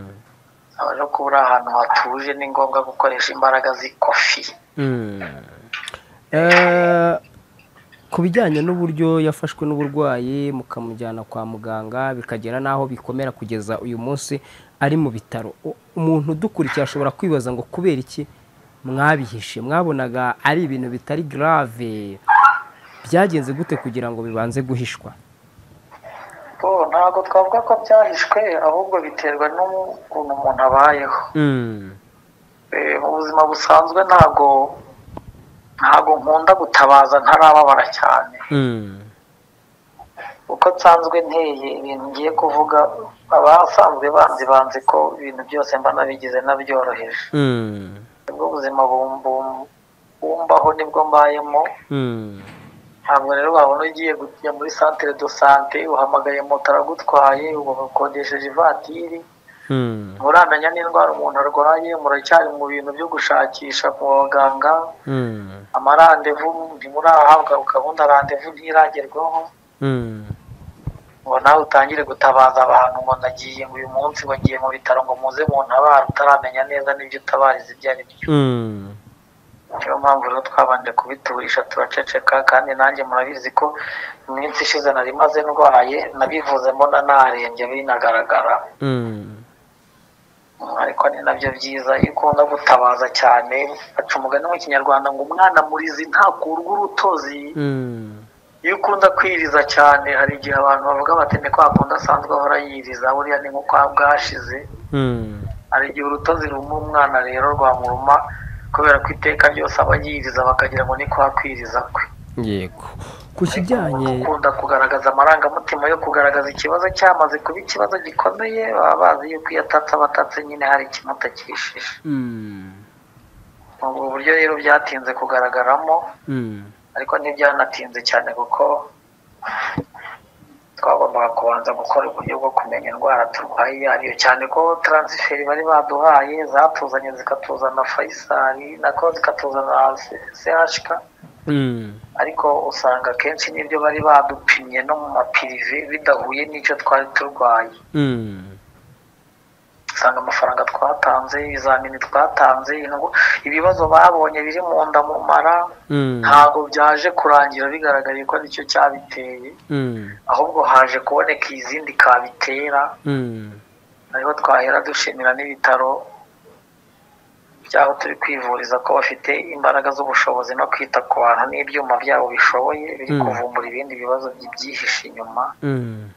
aba rero kuba uri ahantu hatuje ni ngombwa gukoresha imbaraga z'ikofi mm. Eh, ku bijyanye n'uburyo yafashwe n'uburwayi mukamujyana kwa muganga bikagera n'aho bikomera kugeza uyu munsi ari mu bitaro U- umuntu udukurikiye ashobora kwibaza ngo kubera iki mwabihishe mwabonaga ari ibintu bitari grave byagenze gute kugira ngo bibanze guhishwa bo ntabwo twavuga ko byahishwe ahubwo biterwa n'ukuntu umuntu abayeho Mm, Eh, mu buzima busanzwe ntabwo ntabwo nkunda gutabaza ntarababara cyane mm, uko nsanzwe nteye ibintu ngiye kuvuga abasanzwe banzi banzi ko ibintu byose mba nabigize nabyoroheje mm, nibwo buzima bum- bum- bumbaho nibwo mbayemo mm, ntabwo rero wabona ugiye kujya muri santere do sante uhamagaye moto aragutwaye ugakodesheje ivatiri mm, murandanya n'indwara umuntu arwaye muracyari mu bintu byo gushakisha ku baganga mm, amarandevu ntimurahabwa gahunda randevu ntiragerwaho mm. ngo nawe utangire gutabaza abantu ngo nagiye ngo uyu munsi ngo ngiye mu bitaro ngo muze mu ntabara utaramenya neza n'ibyo utabariza ibyo ari byo Mm, niyo mpamvu rero twabanje kubiturisha turaceceka kandi nanjye murabizi ko iminsi ishize nari maze ndwaye nabivuze mbona narembye binagaragara mm, Mm, ariko ni nabyo byiza iyo ukunda gutabaza cyane baca umugani mu kinyarwanda ngo umwana murizi ntakurwa urutozi mm, iyo ukunda kwiriza cyane hari igihe abantu bavuga bati ni kwa kundi asanzwe ahora yiriza buriya ni nko kwa bwashize mm, hari igihe urutozi ruma umwana rero rwamuruma kubera ko iteka ryose aba yiriza bakagira ngo ni kwa kwiriza kwe yego ku Umuntu kijyanye ukunda kugaragaza amarangamutima yo kugaragaza ikibazo cyamaze kuba ikibazo gikomeye baba bazi yuko iyo atatse abatatse nyine hari ikintu atakishije Mm, ubwo buryo rero byatinze kugaragaramo mm, ariko ntibyanatinze cyane kuko twagombaga kubanza gukora uburyo bwo kumenya indwara turwaye iyo ariyo cyane ko taransiferi bari baduhaye zatuzanye zikatuzana fayisari nako zikatuzana sehashika mm, ariko usanga akenshi n'ibyo bari badupimye no mu mapirive bidahuye n'icyo twari turwaye mm, usanga amafaranga twatanze ibizamini twatanze indwo- ibibazo babonye biri mu nda mu mara mm, ntabwo byaje kurangira bigaragaye ko nicyo cyabiteye mm, ahubwo haje kuboneka izindi kabitera mm, ariho twahera dushimira n'ibitaro by'aho turi kwivuriza ko bafite imbaraga z'ubushobozi no kwita ku bantu n'ibyuma byabo bishoboye biri Mm. kuvumbura ibindi bibazo bibyihishe inyuma mm,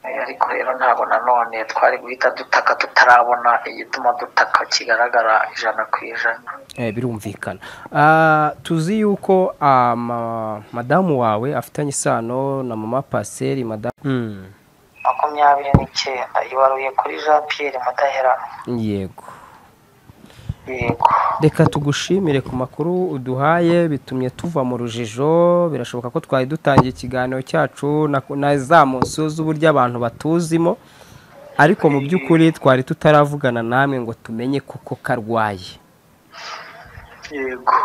Eh, ariko rero ntabwo nanone twari guhita dutaka tutarabona igituma dutaka kigaragara ijana ku ijana eh, birumvikana Ah, tuzi yuko ah, ma- madamu wawe afitanye isano na mama paseri madamu Mm, makumyabiri n'icyenda ibaruye kuri jean pierre mudaheranwa yego yego reka tugushimire ku makuru uduhaye bitumye tuva mu rujijo birashoboka ko twari dutangiye ikiganiro cyacu na, na za munsi z'uburyo abantu batuzimo ariko mu by'ukuri twari tutaravugana namwe ngo tumenye kuko karwaye yego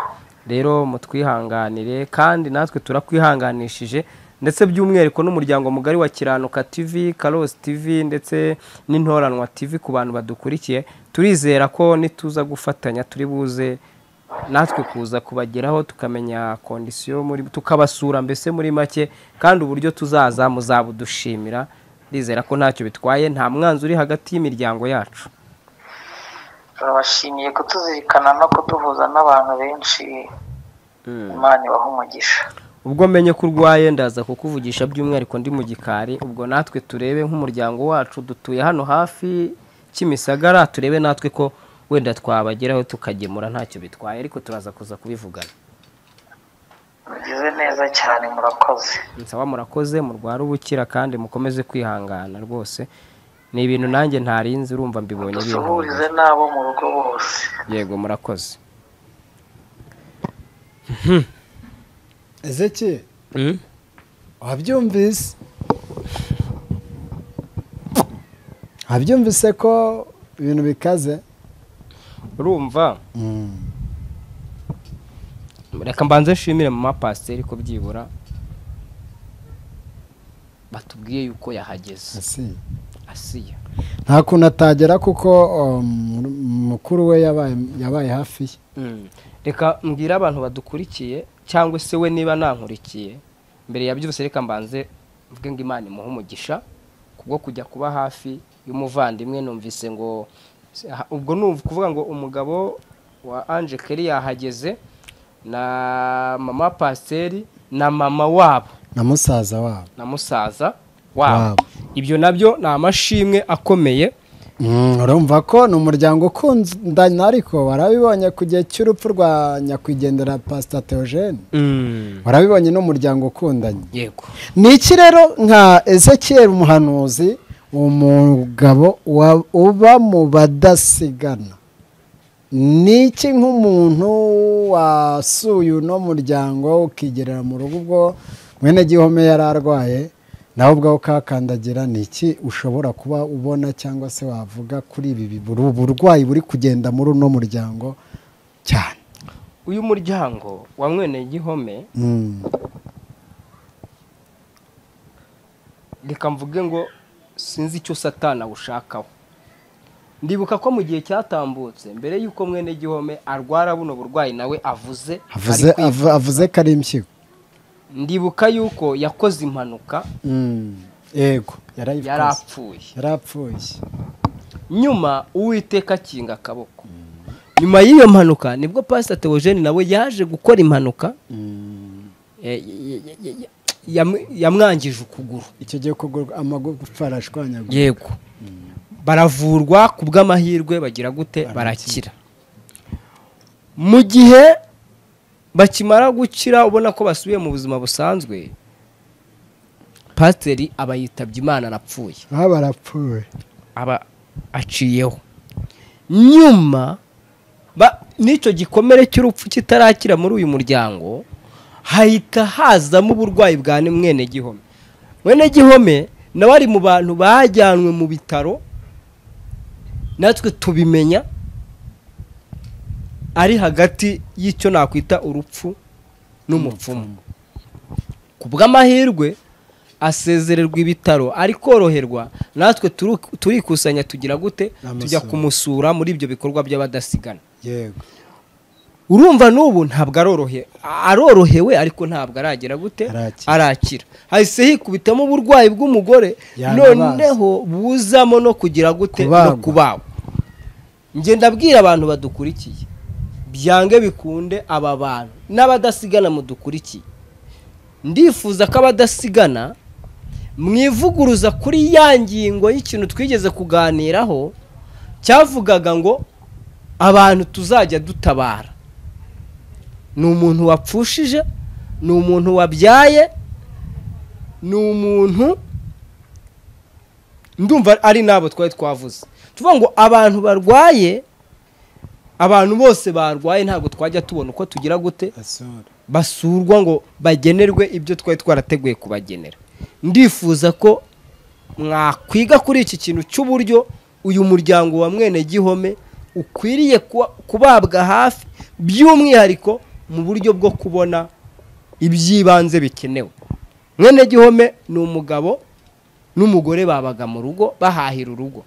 rero mutwihanganire kandi natwe turakwihanganishije ndetse by'umwihariko n'umuryango mugari wa kiranuka tv karosi tv ndetse n'intoranwa tv ku bantu badukurikiye turizera ko nituza gufatanya turi buze natwe kuza kubageraho tukamenya kondisiyo muri tukabasura mbese muri make kandi uburyo tuzaza muzabudushimira rizera ko ntacyo bitwaye nta mwanzi uri hagati y'imiryango yacu turabashimiye kutuzirikana no kuduhuza n'abantu benshi imana ibaha umugisha ubwo menye ko urwaye ndaza kukuvugisha by'umwihariko ndi mu gikari ubwo natwe turebe nk'umuryango wacu dutuye hano hafi kimisagara turebe natwe ko wenda twabageraho tukagemura ntacyo bitwaye ariko turaza kuza kubivugana mugeze neza cyane murakoze nsaba murakoze murware ubukira kandi mukomeze kwihangana rwose ni ibintu nanjye ntarinze urumva mbibonye dusuhurize n'abo mu rugo bose yego murakoze ezeki wabyumvise wabyumvise ko ibintu bikaze urumva reka mbanze nshimire mama pasiteri ko byibura batubwiye yuko yahageze Asi. asiya nta kuntu atagera kuko um, mukuru we yabaye yabaye hafi ye reka mbwira abantu badukurikiye cyangwa se we niba ntankurikiye mbere ya byose reka mbanze mvuge ngo imana imuhe umugisha kubwo kujya kuba hafi y'umuvandimwe numvise ngo ubwo ni ukuvuga ngo umugabo wa anje keri yahageze na mama pasiteri na mama wabo na musaza wabo na musaza wabo Wabo. ibyo nabyo ni amashimwe akomeye Mm, urumva ko ni umuryango ukundana ariko warabibonye ku gihe cy'urupfu rwa nyakwigendera pasita teogene warabibonye n'umuryango ukundanye yego ni iki rero nka ezekiel umuhanuzi umugabo wa- uba mu badasigana ni iki nk'umuntu wasuye uno muryango ukigerera mu rugo ubwo mwene gihome yari arwaye nawe ubwawe ukakandagira ni iki ushobora kuba ubona cyangwa se wavuga kuri ibi bi- buru- burwayi buri kugenda muri uno muryango cyane uyu muryango wa mwene gihome Mm. reka mvuge ngo sinzi icyo satana awushakaho ndibuka ko mu gihe cyatambutse mbere y'uko mwene gihome arwara buno burwayi nawe avuze avuze ari kwi- avu- avuze ko ari impyiko ndibuka yuko yakoze impanuka Mm. yego yarayikoze. yari apfuye yarapfuye nyuma uwiteka akinga akaboko nyuma y'iyo mpanuka nibwo pasita teogene nawe yaje gukora impanuka e, y- y- y- y- yam- yamwangije ukuguru icyo gihe kugurwa amagufa arashwanyagurika yego baravurwa ku bw'amahirwe bagira gute barakira mu gihe bakimara gukira ubona ko basubiye mu buzima busanzwe pasiteri aba yitabye imana arapfuye aha barapfuye aba aciyeho nyuma ba- n'icyo gikomere cy'urupfu kitarakira muri uyu muryango hahita hazamo uburwayi bwa ni- mwene gihome mwene gihome nawe ari mu bantu bajyanwe mu bitaro natwe tubimenya ari hagati y'icyo nakwita urupfu n'umupfumu ku bw'amahirwe asezererwa ibitaro ari koroherwa natwe turu- turikusanya tugira gute Amusura. tujya kumusura muri ibyo bikorwa by'abadasigana yego urumva n'ubu ntabwo arorohe arorohewe ariko ntabwo aragera gute Arakira. arakira hahise hikubitamo uburwayi bw'umugore Yanabazwe. noneho buzamo no kugira gute no Kubagwa. kubagwa ngenda abwira abantu badukurikiye byange bikunde aba bantu n'abadasigana mudukurikiye ndifuza ko abadasigana mwivuguruza kuri ya ngingo y'ikintu twigeze kuganiraho cyavugaga ngo abantu tuzajya dutabara ni umuntu wapfushije ni umuntu wabyaye ni umuntu ndumva ari n'abo twari twavuze tuvuga ngo abantu barwaye abantu bose barwaye ntabwo twajya tubona uko tugira gute basura basurwa ngo bagenerwe ibyo twari twarateguye kubagenera ndifuza ko mwakwiga kuri iki kintu cy'uburyo uyu muryango wa mwene gihome ukwiriye kuba- kubabwa hafi by'umwihariko mu buryo bwo kubona iby'ibanze bikenewe mwene gihome ni umugabo n'umugore babaga mu rugo bahahira urugo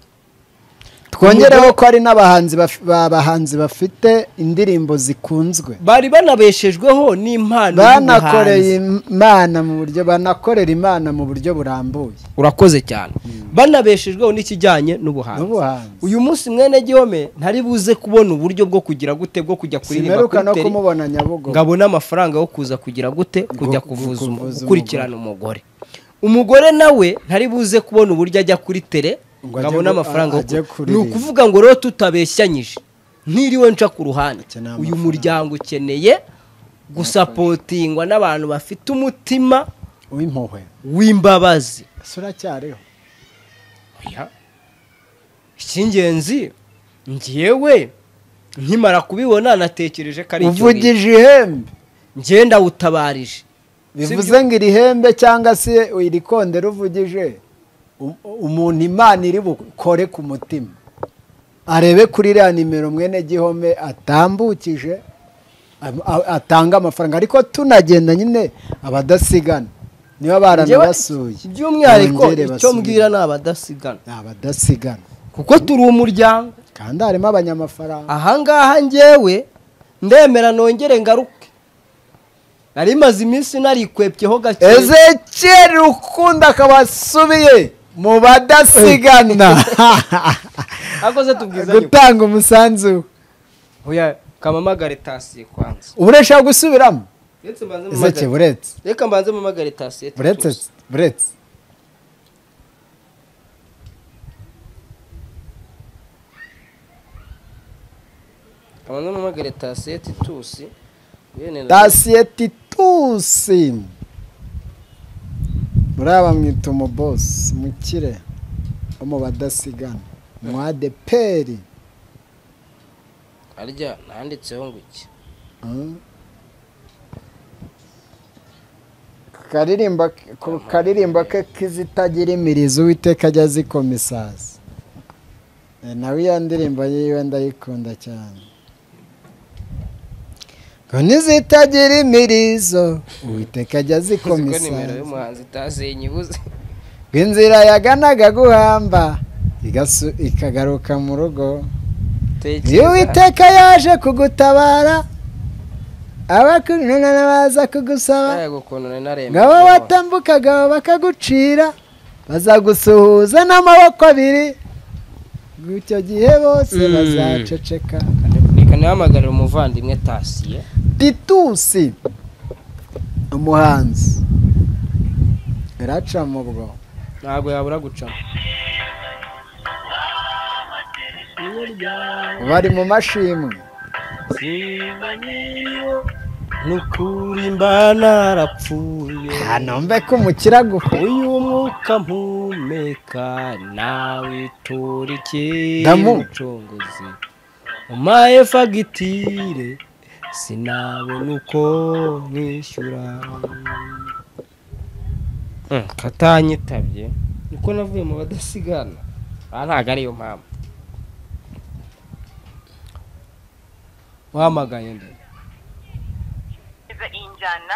twongereho ko hari n'abahanzi baf- babahanzi bafite indirimbo zikunzwe bari banabeshejweho n'impano banakoreye y'ubuhanzi imana mu buryo banakorera imana mu buryo burambuye urakoze cyane banabeshejweho n'ikijyanye n'ubuhanzi n'ubuhanzi uyu munsi mwene gihome ntari buze kubona uburyo bwo kugira gute bwo kujya kuririmba simeruka no kuri teri kumubona nyabugogo ngabona amafaranga yo kuza kugira gute kujya Ngo- kuvuza umu- kuvuza gukurikirana umugore umugore nawe ntari buze kubona uburyo ajya kuri tere Ngo ajye ngabona gu- amafaranga yo ajye ku- ni kuririmba. ukuvuga ngo rero tutabeshyanyije ntiriwe nca ku ruhande Ati, "Ni uyu amafaranga." muryango ukeneye gusapotingwa n'abantu bafite umutima w'impuhwe w'imbabazi ese uracyariho Oya. icy'ingenzi ngewe nkimara kubibona natekereje ko ari icyo bintu. uvugije ihembe ngenda wutabarije bivuze ngo iri hembe cyangwa se iri konde ruvugije u- umuntu imana iri bukore ku mutima arebe kuri iriya nimero mwene gihome atambukije am- a- atanga amafaranga ariko tunagenda nyine abadasigana niba Njyewe- baranabasuye by'umwihariko bongere icyo basubire. mbwira ni abadasigana Ni abadasigana kuko turi umuryango kandi harimo abanyamafaranga ahangaha njyewe ndemera nongere ngaruke nari maze iminsi narikwepyeho gake ezekiyeri ukunda akaba asubiye mu badasigana akoze tubwizanye gutanga umusanzu we. oya kamamagare tasiye kwanza uburesha gusubiramo reka mbanze ezeke mumagare buretse reka mbanze mumagare tasiye buretse tutuze. buretse kabanza mumagare tasiye titusi Bene- tasiye titusi muraba mwita umubosi mukire wo mu badasigana mwadeperi harya nanditseho ngo iki Mm. Karirimba- ku karirimba ke k'izitagira imirizo uwiteka ajya azikoma isazi Eh, nawe iyo ndirimbo yiwe ndayikunda cyane ngo n'izitagira imirizo uwiteka ajya azikoma ko nimero isazi y'umuhanzi tasiye nyibuze ngo inzira yaganaga guhamba igasu- ikagaruka mu rugo iyo uwiteka yaje kugutabara abakununa baza kugusaba Yego ukuntu nari narembye. ngabo batambukaga bakagucira bazagusuhuza n'amaboko abiri icyo gihe bose Mm. bazaceceka reka ntihamagarire umuvandimwe tasiye titusi umuhanzi iraca mu bwo ntabwo yabura gucamo bari mu mashimwe ni ukuri mba narapfuye hanombe ko umukire aguhuye uyu mwuka mpumeka nawitura Damu. umucunguzi umpaye fagitire sinabona uko mwishyura Mm, katanyitabye niko navuye mu badasigana aha ntabwo ariyo mpamvu wahamagaye nde iza injyana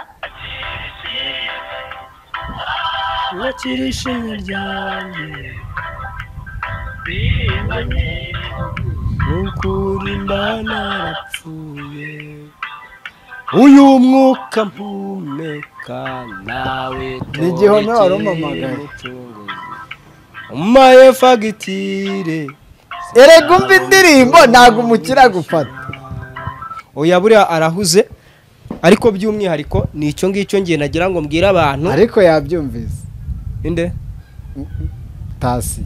wakira ishami ryanjye nukuri mba narapfuye uyu mwuka mpumeka nawe Ni igihome wari torokeye umpamagaye. umucunguzi umpaye fagitire erega umva indirimbo ntabwo umukire agufata oya buriya arahuze ariko by'umwihariko ni icyo ngicyo ngiye nagira ngo mbwire abantu ariko yabyumvise inde tasi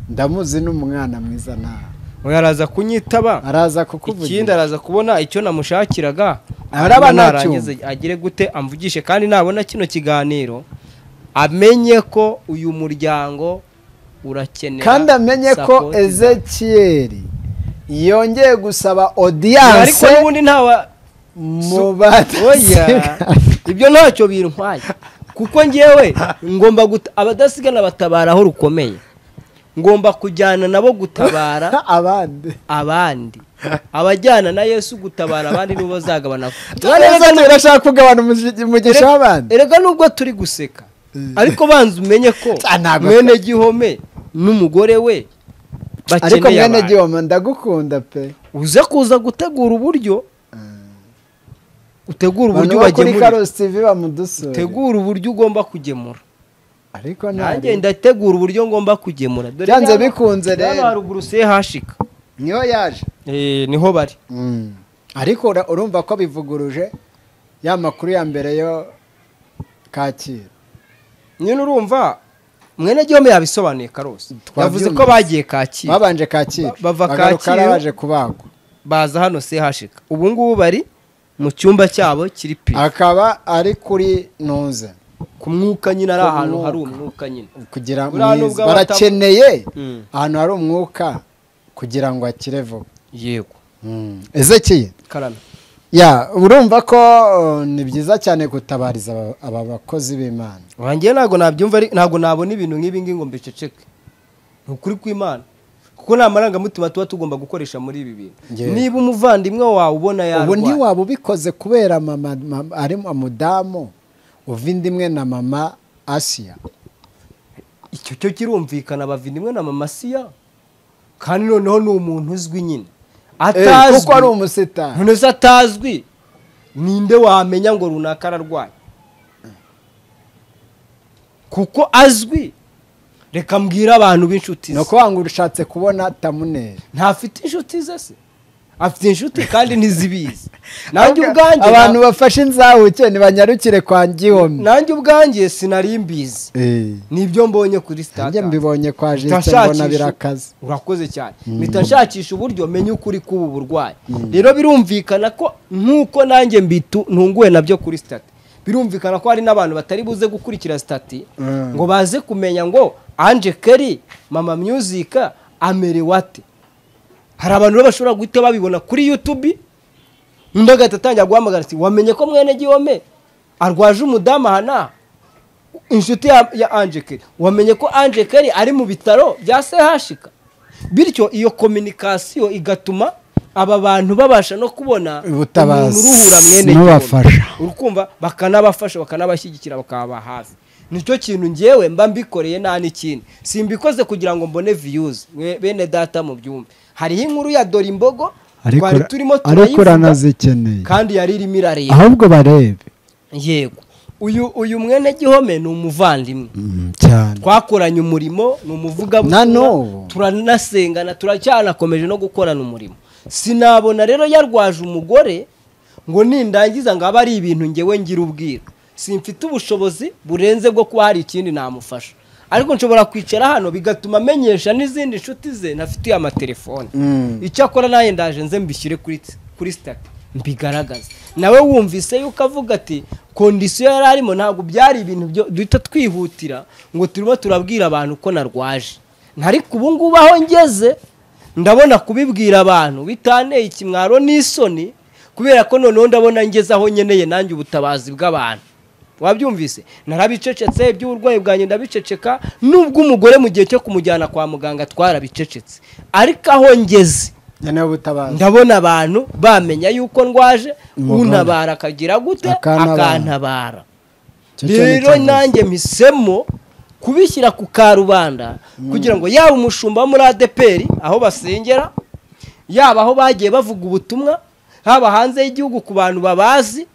ndamuzi n'umwana mwiza nawe oya araza kunyitaba araza ikindi kukuvugira araza kubona icyo namushakiraga Araba hanyuma ntacyumva. narangiza agire gute amvugishe kandi nabona kino kiganiro amenye ko uyu muryango urakenera kandi amenye ko support za- ezekiyeri yongeye gusaba ariko odiyanse n'ubundi ntawa mu oya badasigana ibyo ntacyo bintwaye kuko ngewe ngomba guta abadasigana batabara aho rukomeye ngomba kujyana nabo gutabara abandi abandi abajyana na yesu gutabara abandi nibo bazagabana turabona birashaka kugabana umugi- umugisha w'abandi erega nubwo turi guseka ariko banza umenye ko Ah, ntabwo- mwene gihome n'umugore we ariko bakeneye mwene abantu gihoma ndagukunda pe uze kuza gutegura uburyo utegura abantu uburyo bo kuri bagemura karosi tv bamudusure utegura uburyo ugomba kugemura ariko nanjye ntabwo ndategura uburyo ngomba kugemura dore byanze hano- bikunze dore hano rero haruguru se hashika niho yaje Eh, niho bari Mm. ariko ura- urumva ko bivuguruje ya makuru ya mbere yo kacyiru nyine urumva mwene gihome yabisobanuye karose yavuze ko Twabyumvise. bagiye kacyiru babanje kacyiru Ba- bava bagaruka Kacyiru. ari abaje kubagwa baza hano se hashika ubu ngubu bari mu cyumba cyabo kiri pi akaba ari kuri ntuze ku mwuka nyine ari Ku ahantu hari mwuka. umwuka nyine kugira Buriya mwiza. nubwo abata- barakeneye Mm. ahantu hari umwuka kugira ngo akire vuba yego ezekiye karame ya urumva ko uh, ni byiza cyane gutabariza aba- aba bakozi b'imana wanjye ntabwo nabyumva ari- ntabwo nabona ibintu nk'ibi ngibi ngo mbiceceke ni ukuri kw'imana kuko nta marangamutima tuba tugomba gukoresha muri ibi bintu Yewe. niba umuvandimwe wawe ubona ubu yarwaye ntiwaba ubikoze kubera mama mama- ari umudamu uva inda imwe na mama asiya icyo cyo kirumvikana bavindimwe na mama siya kandi noneho ni umuntu uzwi nyine atazwi kuko ari umusitari none se atazwi ninde wamenya ngo runaka ararwaye kuko azwi reka mbwire abantu b'inshuti ni ze ukuvuga ngo ushatse kubona tamuneri ntafite inshuti ze se afite inshuti kandi ntizibizi nanjye ubwanjye abantu bafashe inzahuke ntibanyarukire kwa ngihomyi nanjye ubwanjye sinari mbizi nibyo mbonye kuri nanjye sitade mbibonye kwa Mpita jisite mbona nshakisha- birakaze urakoze cyane mpita nshakisha uburyo menya ukuri k'ubu burwayi rero birumvikana ko nk'uko nanjye mbitu ntunguwe nabyo kuri sitati birumvikana ko hari n'abantu batari buze gukurikira sitati Mm. ngo baze kumenya ngo anje keri mama myuzika amerewe ate hari abantu rero bashobora guhita babibona kuri yutubi undi agahita atangira guhamagara ati wamenye ko mwene gihome arwaje umudamu aha n'aha inshuti ya, ya anje keri wamenye ko anje keri ari mu bitaro bya sehashika bityo iyo kominikasiyo igatuma aba bantu babasha no kubona Ubutabazi umuntu uruhura mwene n'ubafasha. gihome. urukumva bakanabafasha bakanabashyigikira bakababa hafi nicyo kintu ngewe mba mbikoreye nta n'ikindi simbikoze kugira ngo mbone viyuzi bene data mu byumba hariho inkuru ya dore imbogo ariko twari turimo ariko turayivuga uranazikeneye kandi yari irimo irareba ahubwo barebe yego uyu uyu mwene gihome ni umuvandimwe Mm, cyane twakoranye umurimo ni umuvugabutumwa Na n'ubu. turanasengana turacyanakomeje no gukorana umurimo sinabona rero yarwaje umugore ngo nindangiza ngo abe ari ibintu ngewe ngira ubwira simfite ubushobozi burenze bwo kuba hari ikindi namufasha ariko nshobora kwicara hano bigatuma amenyesha n'izindi nshuti ze ntafitiye amatelefone Mm. icyo akora nawe ndaje nze mbishyire kuri kuri sitati mbigaragaze nawe wumvise yuko avuga ati kondisiyo yari arimo ntabwo byari ibintu byo duhita twihutira ngo turimo turabwira abantu ko narwaje ntariko ubu ngubu aho ngeze ndabona kubibwira abantu bitanteye ikimwaro n'isoni kubera ko noneho ndabona ngeze aho nkeneye nanjye ubutabazi bw'abantu wabyumvise narabicecetse iby'uburwayi bwanjye ndabiceceka nubwo umugore mu gihe cyo kumujyana kwa muganga twarabicecetse ariko aho ngeze ngenewe ubutabazi ndabona abantu bamenya yuko ndwaje Umuganda. untabara akagira gute Akantabara. akantabara Icyo cyo ni rero ikibazo. nanjye mpisemo kubishyira ku karubanda kugira ngo yaba umushumba wo muri adeperi aho basengera yaba aho bagiye bavuga ubutumwa haba hanze y'igihugu ku bantu babazi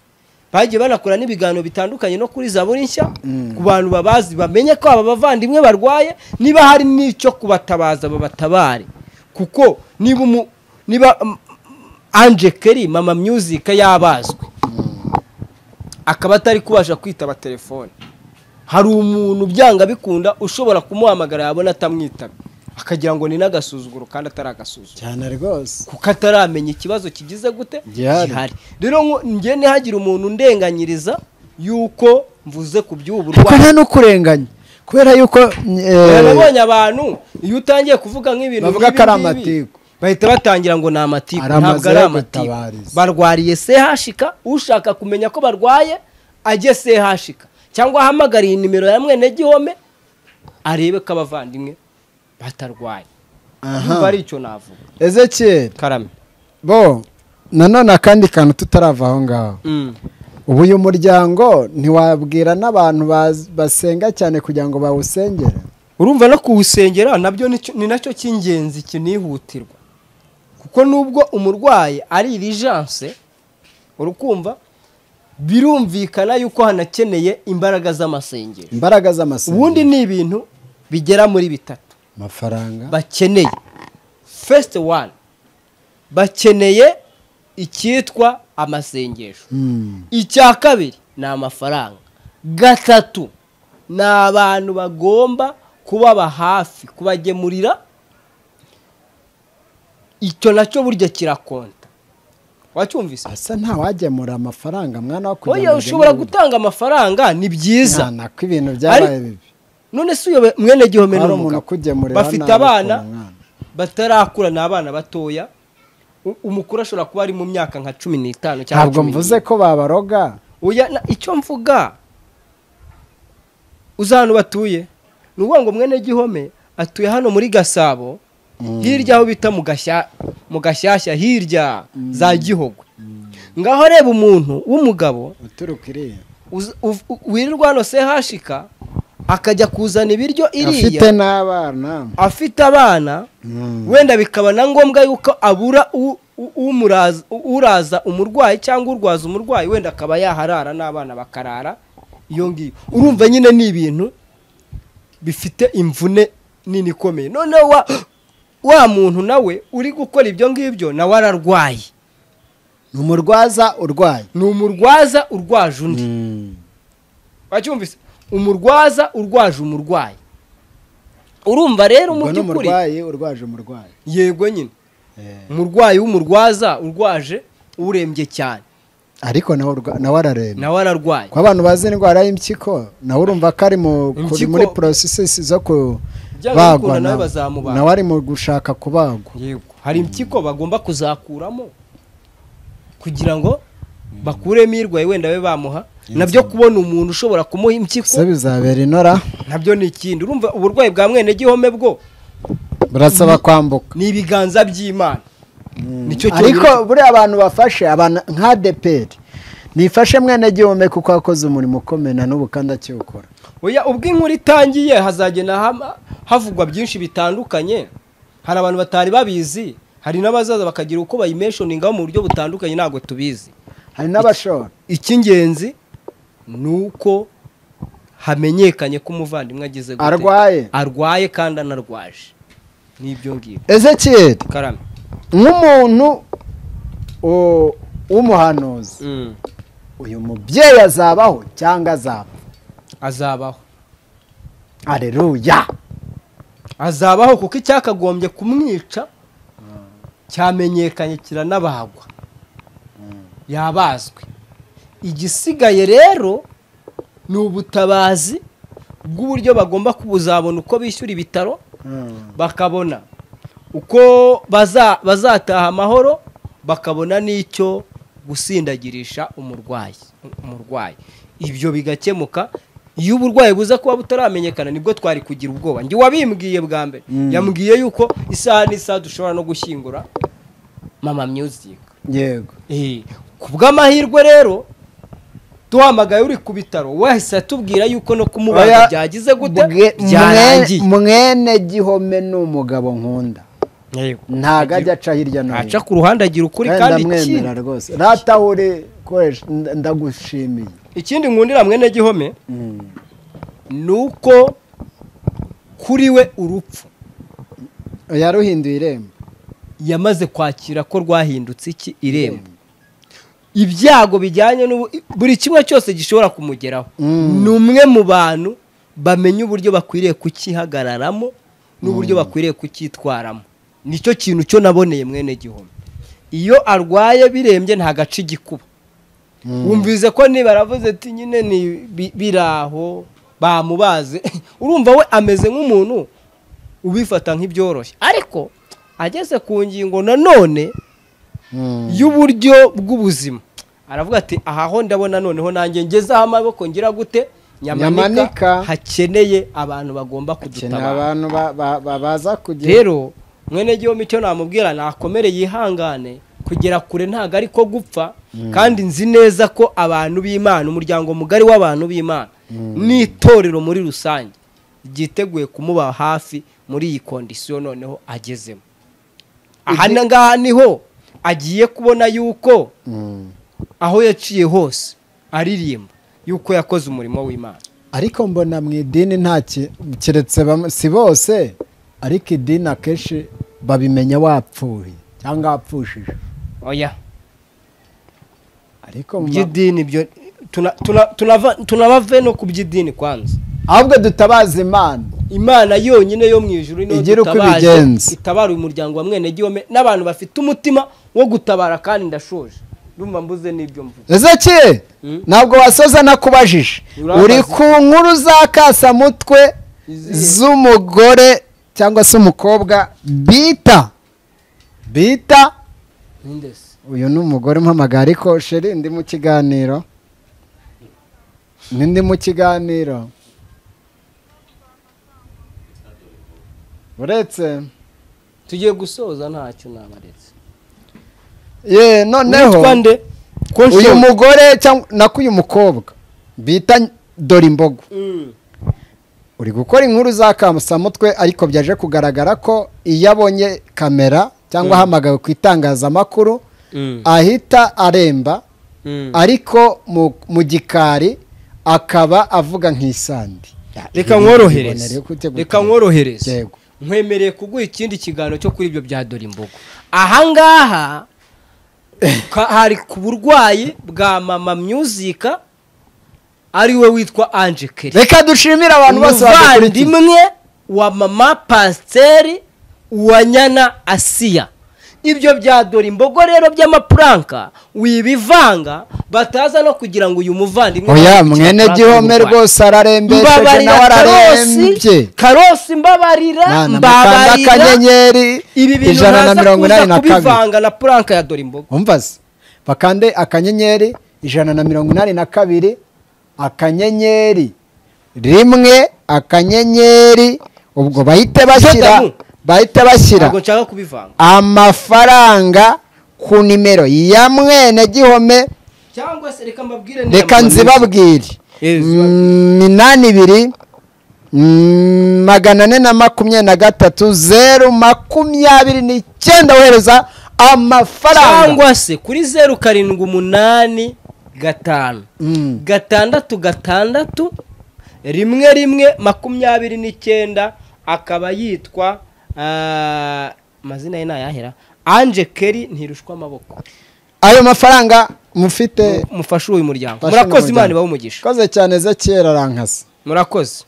bagiye banakora n'ibiganiro bitandukanye no kuri zaburi nshya ku bantu babazi bamenye ko aba bavandimwe barwaye niba hari n'icyo kubatabaza babatabare kuko niba umu- niba mm, anje keri mama myuzika yabazwe akaba atari kubasha kwitaba telefone hari umuntu byanga bikunda ushobora kumuhamagara yabona atamwitaba akagira ngo ni n'agasuzuguro kandi atari agasuzuguro cyane rwose kuko ataramenya ikibazo kigize gute Gihari. rero ngo njye ntihagire umuntu undenganyiriza yuko mvuze ku by'ubu kuko burwayi nta n'ukurenganya kubera yuko eh, nabonye abantu iyo utangiye kuvuga nk'ibintu Bavuga ko ari nk'ibi ngibi, amatiku. bahita batangira ngo ni amatiku Ari amazu ntabwo ari yo amatiku gutabariza. barwariye sehashika ushaka kumenya ko barwaye ajye sehashika cyangwa ahamagare iyi nimero ya mwene gihome arebe ko abavandimwe batarwaye niba aha ari icyo navuga ezekiyeli karame bo nanone akandi kantu tutarava aho ngaho Mm. ubu uyu muryango ntiwabwira n'abantu baz- basenga cyane kugira ngo bawusengere urumva no kuwusengera nabyo ni cyo- ni nacyo cy'ingenzi kinihutirwa kuko nubwo umurwayi ari irijanse urukumva birumvikana yuko hanakeneye imbaraga z'amasengero imbaraga z'amasengesho ubundi ni ibintu bigera muri bitatu amafaranga bakeneye fesite wani bakeneye icyitwa amasengesho Mm. icya kabiri ni amafaranga gatatu ni abantu bagomba kubaba hafi kubagemurira icyo nacyo burya kirakonta wacyumvise asa ntawagemura amafaranga mwana wo oya ngo ushobora ugemure. gutanga amafaranga ni byiza Mwana, ko ibintu byabaye Ari- bibi none si uyo mwene gihomero ni hari umuntu umugabo ukugemurira bafite nabi abana ukora umwana. batarakura ni abana batoya U- umukuru ashobora kuba ari mu myaka nka cumi n'itanu cyangwa ntabwo cumi mvuze n'ine. ko babaroga Oya, na- icyo mvuga uzi ahantu batuye ni ukuvuga ngo mwene gihome atuye hano muri gasabo hirya aho bita mu Gashya- mu gashyashya hirya za gihogwe ngaho areba umuntu w'umugabo uturuka iriya uz- uv- u- wirirwa hano sehashika akajya kuzana ibiryo afite iriya n'abana afite abana Mm. wenda bikaba na ngombwa yuko abura u- u- umuraza- u- uraza umurwayi cyangwa urwaza umurwayi wenda akaba yaharara n'abana bakarara iyo ngiyo urumva nyine ni ibintu bifite imvune nini ikomeye noneho wa wa muntu nawe uri gukora ibyo ngibyo nawe ararwaye ni umurwaza urwaye ni umurwaza urwaje undi Mm. wacyumvise umurwaza urwaje umurwayi urumva rero mu ubwo ni by'ukuri umurwayi urwaje umurwayi yego nyine Eh. umurwayi w'umurwaza urwaje urembye cyane ariko nawe urwa- nawe ararembye nawe ararwaye ko abantu bazi indwara y'impyiko nawe urumva ko ari mu kuri Impyiko- muri porosesesi zo Byanga bikunda kubagwa nawe nawe. bazamubaga. nawe ari mu gushaka kubagwa yego hari impyiko bagomba kuzakuramo kugira ngo bakuremo irwaye wenda babe bamuha nabyo kubona umuntu ushobora kumuha se impyiko bizabera inora nabyo ni ikindi urumva uburwayi bwa mwene gihome bwo burasaba kwambuka ni ibiganza by'imana nicyo ariko cyonyine- buriya abantu bafashe abantu nka deperi nifashe mwene gihome kuko wakoze umurimo ukomeye na n'ubu kandi akiwukora oya ubwo inkuru itangiye hazagenda hama- havugwa byinshi bitandukanye hari abantu batari babizi hari n'abazaza bakagira uko bayimeshoningaho mu buryo butandukanye ntabwo tubizi hari n'abashora icy'ingenzi ni uko hamenyekanye ko umuvandimwe agize gute. Arwaye. arwaye kandi anarwaje n'ibyo ngibyo ezekiyeli karame nk'umuntu o- w'umuhanuzi Mm. uyu mubyeyi azabaho cyangwa azapfa azabaho areruya azabaho kuko icyakagombye kumwica cyamenyekanye kiranabagwa yabazwe igisigaye rero ni ubutabazi bw'uburyo bagomba kubuzabona uko bishyura ibitaro bakabona uko baza- bazataha amahoro bakabona n'icyo gusindagirisha umurwayi umurwayi ibyo bigakemuka iyo uburwayi buza kuba butaramenyekana nibwo twari kugira ubwoba njye wabimbwiye bwa mbere yambwiye yuko isaha n'isaha dushobora no gushyingura mama music yego Eh, ku bw'amahirwe rero duhamagaye uri ku bitaro wahise atubwira yuko no kumubaga Oya, byagize gute bwe- byarangiye mwe- mwene gihome ni umugabo nkunda Yego. ntabwo ajya aca hirya no aca hino ku ruhande agira ukuri Kandi kandi ndamwemera ikindi- rwose ratahure koresha nda- ndagushimiye ikindi nkundira mwene gihome ni uko kuri we urupfu yaruhinduye irembo yamaze kwakira ko rwahindutse iki irembo ibyago bijyanye n'ubu buri kimwe cyose gishobora kumugeraho ni umwe mu bantu bamenya uburyo bakwiriye kukihagararamo n'uburyo bakwiriye kucyitwaramo nicyo kintu cyo naboneye mwene gihome iyo arwaye birembye ntagaca igikuba wumvise ko niba aravuze ati nyine ni bi- biraho bamubaze urumva we ameze nk'umuntu ubifata nk'ibyoroshye ariko ageze ku ngingo nanone y'uburyo bw'ubuzima aravuga ati aha ho ndabona noneho nanjye ngezeho amaboko ngira gute nyamanika Nyamanika. hakeneye abantu bagomba hakeneye kudutabara abantu ba- ba- ba- baza kugira rero mwene gihombo icyo namubwira nakomere yihangane kugera kure ntabwo ari ko gupfa kandi nzi neza ko abantu b'imana umuryango mugari w'abantu b'imana n'itorero muri rusange ryiteguye kumuba hafi muri iyi kondisiyo noneho agezemo aha ngaha niho agiye kubona yuko Mm. aho yaciye hose aririmba yuko yakoze umurimo w'imana ariko mbona mu idini nta ki- keretse bamwe- si bose ariko idini akenshi babimenya wapfuye cyangwa wapfushije oya ariko mu ma- by'idini byo tuna- tuna- tunava- tunabave no ku by'idini kwanza ahubwo dutabaza imana imana yonyine yo mu ijuru niyo Igira uko dutabaje, ibigenza. itabara uyu muryango wa mwene gihome n'abantu bafite umutima wo gutabara kandi ndashoje ndumva mbuze n'ibyo mvuga ezeki Mm. ntabwo wasoza nakubajije Urabaza. uri ku nkuru za kasamutwe Izihe? z'umugore cyangwa se umukobwa bita bita Nindese. uyu ni umugore umpamagara ariko sheri ndi mu kiganiro ni ndi mu kiganiro uretse tugiye gusoza ntacyo nabaretse ye noneho witwa nde ko uyu nshoboye mugore cyangwa nako uyu mukobwa bita dorimbogo Mm. uri gukora inkuru za kamusamutwe ariko byaje kugaragara ko iyo abonye kamera cyangwa ahamagawe ku itangazamakuru Mm. ahita aremba Mm. ariko mu- mu gikari akaba avuga nk'isandi reka Ibonere nkorohereze kute gute? reka nkorohereze Yego. nkwemereye kuguha ikindi kiganiro cyo kuri ibyo bya dore imbogo ahangaha ka- hari ku burwayi bwa mama myuzika ari we witwa anje keri reka dushimire abantu bose badukurikiye umuvandimwe wa mama pasiteri wa nyana asiya ibyo bya dore imbogo rero by'amapuranka wibivanga bataza no kugira ngo uyu muvandimwe oya mwene gihome rwose ararembesheje nawe mbabarira karosi ararembye karosi mbabarira mwana mukanda mbabarira akanyenyeri ibi bintu ijana na ntaza mirongo inani kuza na kabiri kubivanga na puranka ya dore imboga umva se bakande akanyenyeri ijana na mirongo inani na kabiri akanyenyeri rimwe akanyenyeri ubwo bahite bashyira Zetamu. bahite bashyira ntabwo nshaka kubivanga amafaranga ku nimero ya mwene gihome cyangwa se reka mbabwire neza reka mu nzibabwire Yes, Mm, minani ibiri mm, magana ane na makumyabiri na gatatu zeru makumyabiri n'icyenda wohereza amafaranga cyangwa se kuri zeru karindwi umunani gatanu Mm. gatandatu gatandatu rimwe rimwe makumyabiri n'icyenda akaba yitwa ah, amazina ye ni ayahera anje keri ntirushwa amaboko ayo mafaranga mufite mufashe uyu muryango Mfashe murakoze umuryango. imana ibahe umugisha koze cyane ezekiyeli arankasa murakoze